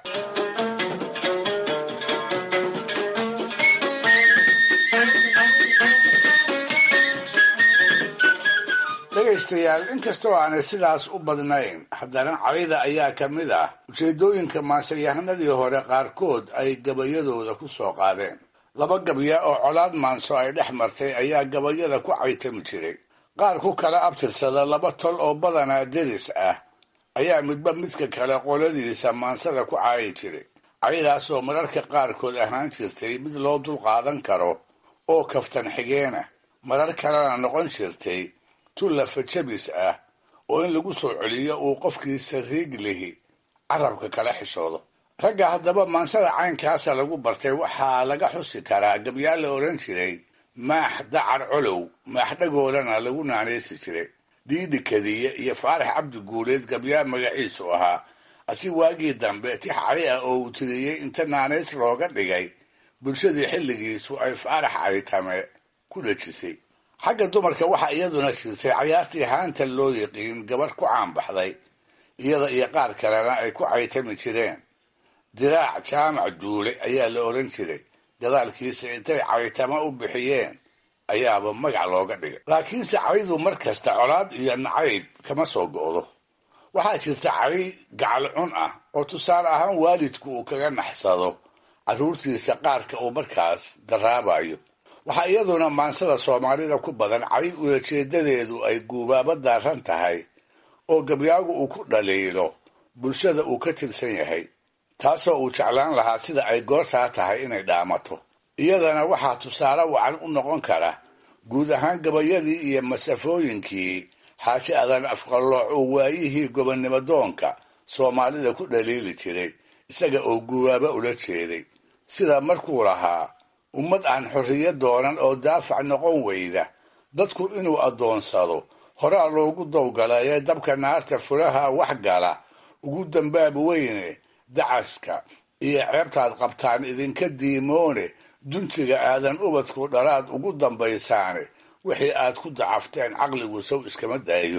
dhegaystayaal inkastoo aanay sidaas u badnayn haddana cayda ayaa ka mid ah ujeedooyinka maansayahanadii hore qaarkood ay gabayadooda ku soo qaadeen laba gabya oo colaad maanso ay dhex martay ayaa gabayada ku caytami jiray qaar ku kala abtirsada laba tol oo badanaa deris ah ayaa midba midka kale qoladiisa maansada ku caayi jiray caydaasoo mararka qaarkood ahaan jirtay mid loo dulqaadan karo oo kaftan xigeena marar kalena noqon jirtay tullafa jabis ah oo in lagu soo celiyo uu qofkii sariig lihi carabka kala xishoodo ragga haddaba maansada caynkaasa lagu bartay waxaa laga xusi karaa gabyaa la odhan jiray maax dacar colow maaxdhagoolana lagu naanaysi jiray dhiidhi kadiye iyo faarax cabdi guuleed gabyaa magaciisu ahaa asi waagii dambe tix cali ah oo uu tiriyey inta naanays looga dhigay bulshadii xilligiisu ay faarax calitame ku dhejisay xagga dumarka waxaa iyaduna jirtay cayaartii haanta loo yiqiin gabarh ku caanbaxday iyada iyo qaar kalena ay ku caytami jireen diraac jaamac duule ayaa la odhan jiray gadaalkiisa intay caytama u bixiyeen ayaaba magac looga dhigay laakiinse caydu mar kasta colaad iyo nacayb kama soo go'do waxaa jirta cay gacal cun ah oo tusaale ahaan waalidku uu kaga naxsado carruurtiisa qaarka uu markaas daraabayo waxaa iyaduna maansada soomaalida ku badan cay ulajeedadeedu ay guubaaba daaran tahay oo gabyaagu uu ku dhaliilo bulshada uu ka tirsan yahay taasoo uu jeclaan lahaa sida ay goortaa tahay inay dhaamato iyadana waxaa tusaale wacan u noqon kara guud ahaan gabayadii iyo masafooyinkii xaaji adan afqallooc uu waayihii gobonnimo doonka soomaalida ku dhaliili jiray isaga oo guubaaba ula jeeday sida markuu lahaa ummad aan xorriyo doonan oo daafac noqon weyda dadku inuu addoonsado horaa loogu dawgalaye dabka naarta fulaha wax gala ugu dambaab weyne dacaska iyo ceebtaad qabtaan idinka diimoone duntiga aadan ubadku dhalaad ugu dambaysaane wixii aad ku dacafteen caqligu sow iskama daayo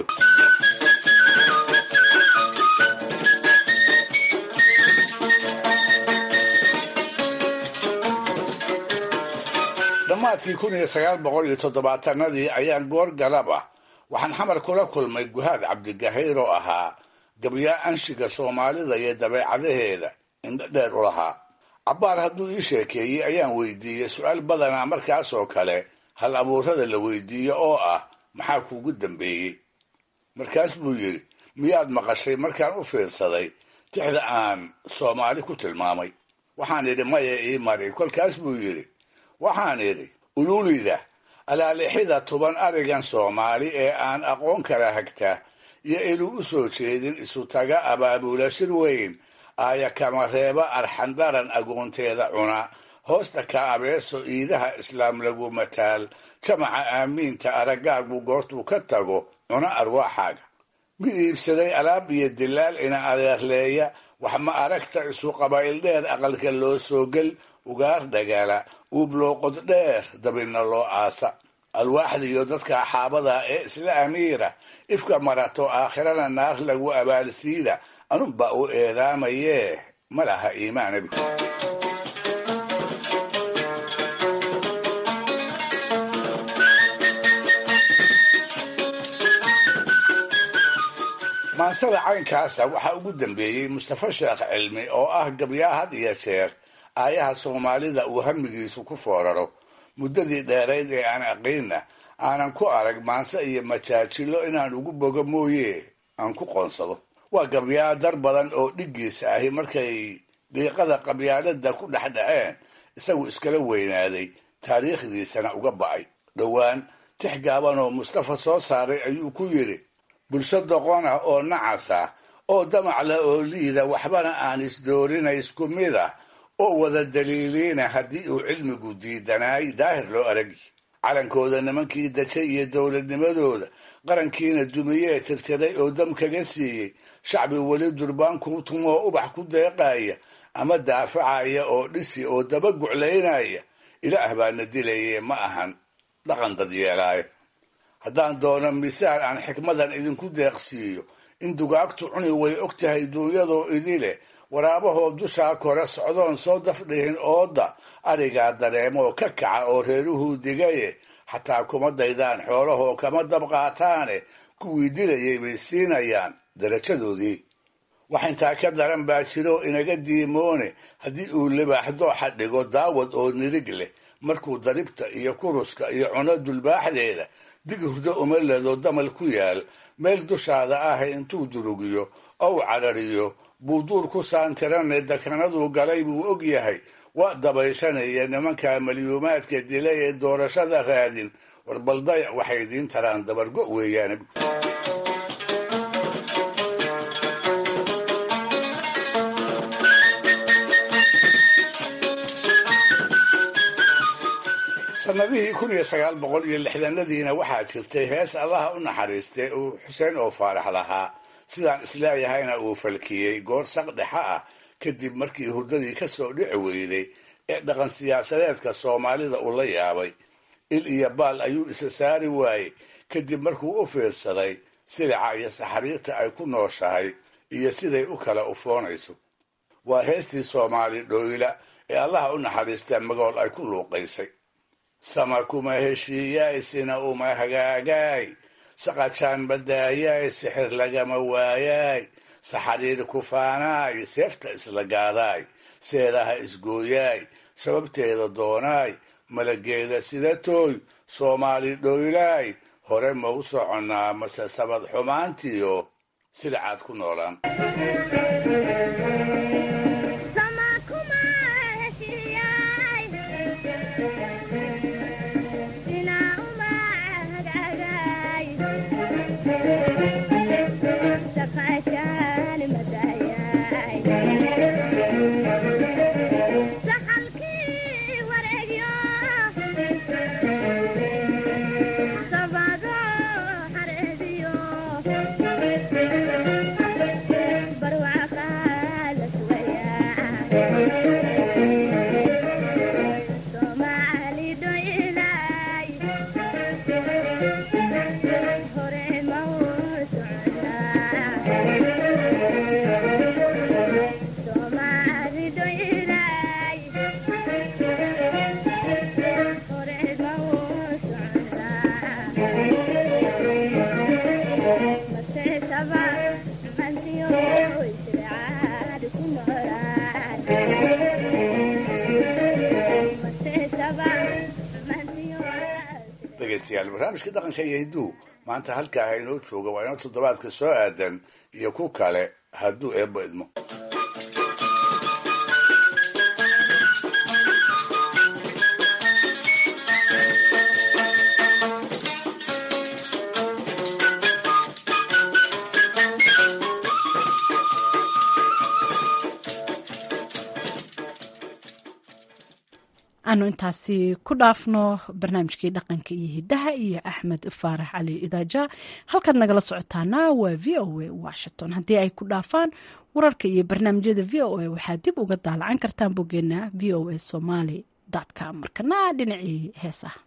dhammaadkii kun iyo sagaal boqol iyo toddobaatanadii ayaan goor galab ah waxaan xamar kula kulmay guhaad cabdigahayr oo ahaa gabyaa anshiga soomaalida iyo dabeecadaheeda indho dheer u lahaa cabbaar hadduu ii sheekeeyey ayaan weydiiyey su-aal badanaa markaas oo kale hal abuurada la weydiiyo oo ah maxaa kuugu dambeeyey markaas buu yidhi miyaad maqashay markaan u fiirsaday tixda aan soomaali ku tilmaamay waxaan idhi maya ii mari kolkaas buu yidhi waxaan idhi ululida alaalixida tuban arigan soomaali ee aan aqoon kala hagta iyo inuu u soo jeedin isu taga abaabula shir weyn aaya kama reeba arxandaran agoonteeda cuna hoosta ka abeeso iidaha islaam lagu mataal jamaca aamiinta araggaagu goortuu ka tago cuna arwaaxaaga mid iibsaday alaab iyo dilaal ina adeerleeya wax ma aragta isu qabaa'il dheer aqalka loo soo gel ugaar dhagala uublooqod dheer dabinna loo aasa alwaaxdiiyo dadka axaabada ee isla amiira ifka marato aakhirana naar lagu abaalsiida anunba u eedaamayee ma laha iimaanabi maansada caynkaasa waxaa ugu dambeeyey mustafa sheekh cilmi oo ah gabyaa had iyo jeer aayaha soomaalida uu hamigiisu ku fooraro muddadii dheerayd ee aan aqiinna aanan ku arag maanse iyo majaajilo inaan ugu bogo mooye aan ku qoonsado waa gabyaa dar badan oo dhiggiisa ahi markay dhiiqada qabyaalada ku dhexdhaceen isagu iskala weynaaday taariikhdiisana uga ba'ay dhowaan tix gaaban oo mustafa soo saaray ayuu ku yidhi bulsho doqon ah oo nacas ah oo damac la oo liida waxbana aan isdoorina isku mid ah oo wada daliiliina haddii uu cilmigu diidanaay daahir loo aragi calankooda nimankii dajay iyo dowladnimadooda qarankiina dumiyee tirtiray oo dam kaga siiyey shacbi weli durbaan kuu tumoo ubax ku deeqaya ama daafacaya oo dhisi oo daba guclaynaya ilaah baana dilaye ma ahan dhaqan dad yeelaayo haddaan doono misaal aan xikmadan idinku deeqsiiyo in dugaagtu cuni way og tahay duunyadoo idileh waraabahoo dushaa kore socdoon soo dafdhihin ooda arigaa dareemoo ka kaca oo reeruhuu digaye xataa kuma daydaan xoolahoo kama dab qaataane kuwii dilayay bay siinayaan darajadoodii wax intaa ka daran baa jiro inaga diimoone haddii uu libaax dooxa dhigo daawad oo nirig leh markuu daribta iyo kuruska iyo cuno dulbaaxdeeda dig hurdo uma ledo damal ku yaal meel dushaada ah intuu durugiyo ow carariyo buu duur ku saantirane dakanaduu galay buu og yahay waa dabayshanaya nimanka malyuumaadka dila ee doorashada raadin warbaldaya waxay idiin taraan dabargo weeyaan sanadihii kun iyo sagaal boqol iyo lixdanadiina waxaa jirtay hees allaha u naxariistay uu xuseen oo faarax lahaa sidaan isleeyahayna uu falkiyey goor saq dhexa ah kadib markii hurdadii ka soo dhici weyday ee dhaqan siyaasadeedka soomaalida uu la yaabay il iyo baal ayuu isa saari waayey kadib markuu u fiirsaday silica iyo saxariirta ay ku nooshahay iyo siday u kala ufoonayso waa heestii soomaali dhooyla ee allaha u naxariista magool ay ku luuqaysay sama kuma heshiiyaay sina uma hagaagaay saqajaan badaayaay sixir lagama waayaay saxariir kufaanaay seefta isla gaadaay seedaha isgooyaay sababteeda doonaay malageeda sida tooy soomaali dhooylaay hore ma u soconnaa mase sabad xumaantiyo sidacaad ku noolaan dhegeystayaal barnaamijka dhaqanka iyo hidduu maanta halkaa inoo jooga waa inoo toddobaadka soo aadan iyo ku kale hadduu eebbo idmo aanu intaasi ku dhaafno barnaamijkii dhaqanka iyo hidaha iyo axmed faarax cali idaaja halkaad nagala socotaana waa v o a washington haddii ay ku dhaafaan wararka iyo barnaamijyada v o a waxaad dib uga daalacan kartaan boggeena v o a somaly com markana dhinacii heesaha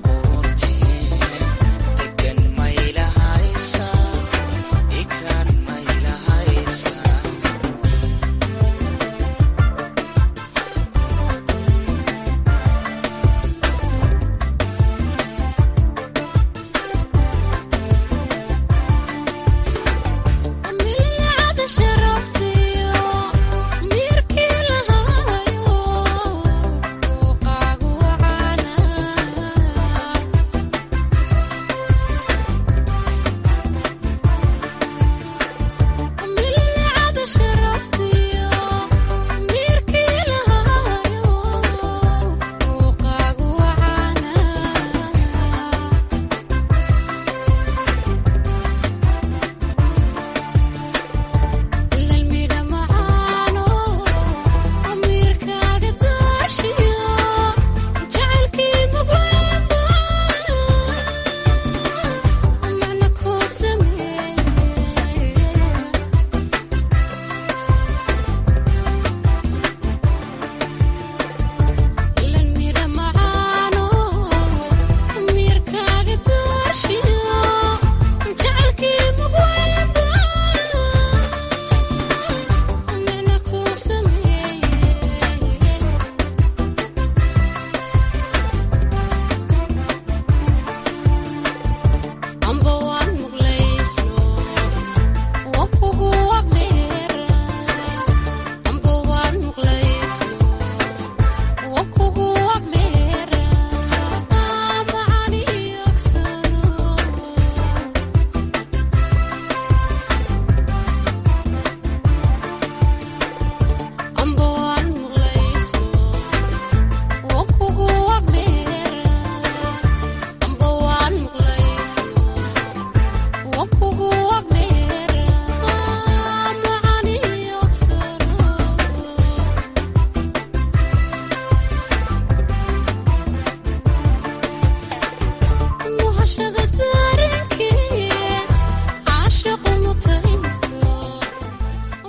Degan mayla haysa ikran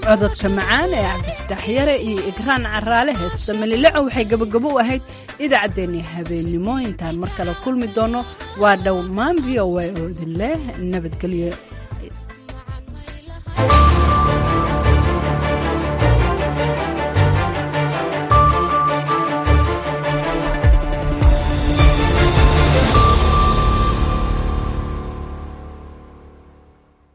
cododka macaan ee cabdifataax yare iyo igraan caraale heesta malileco waxay gabagabo u ahayd idaacaddeenii habeennimo intaan mar kale kulmi doono waa dhow maan v o a oo idin leh nabadgelyo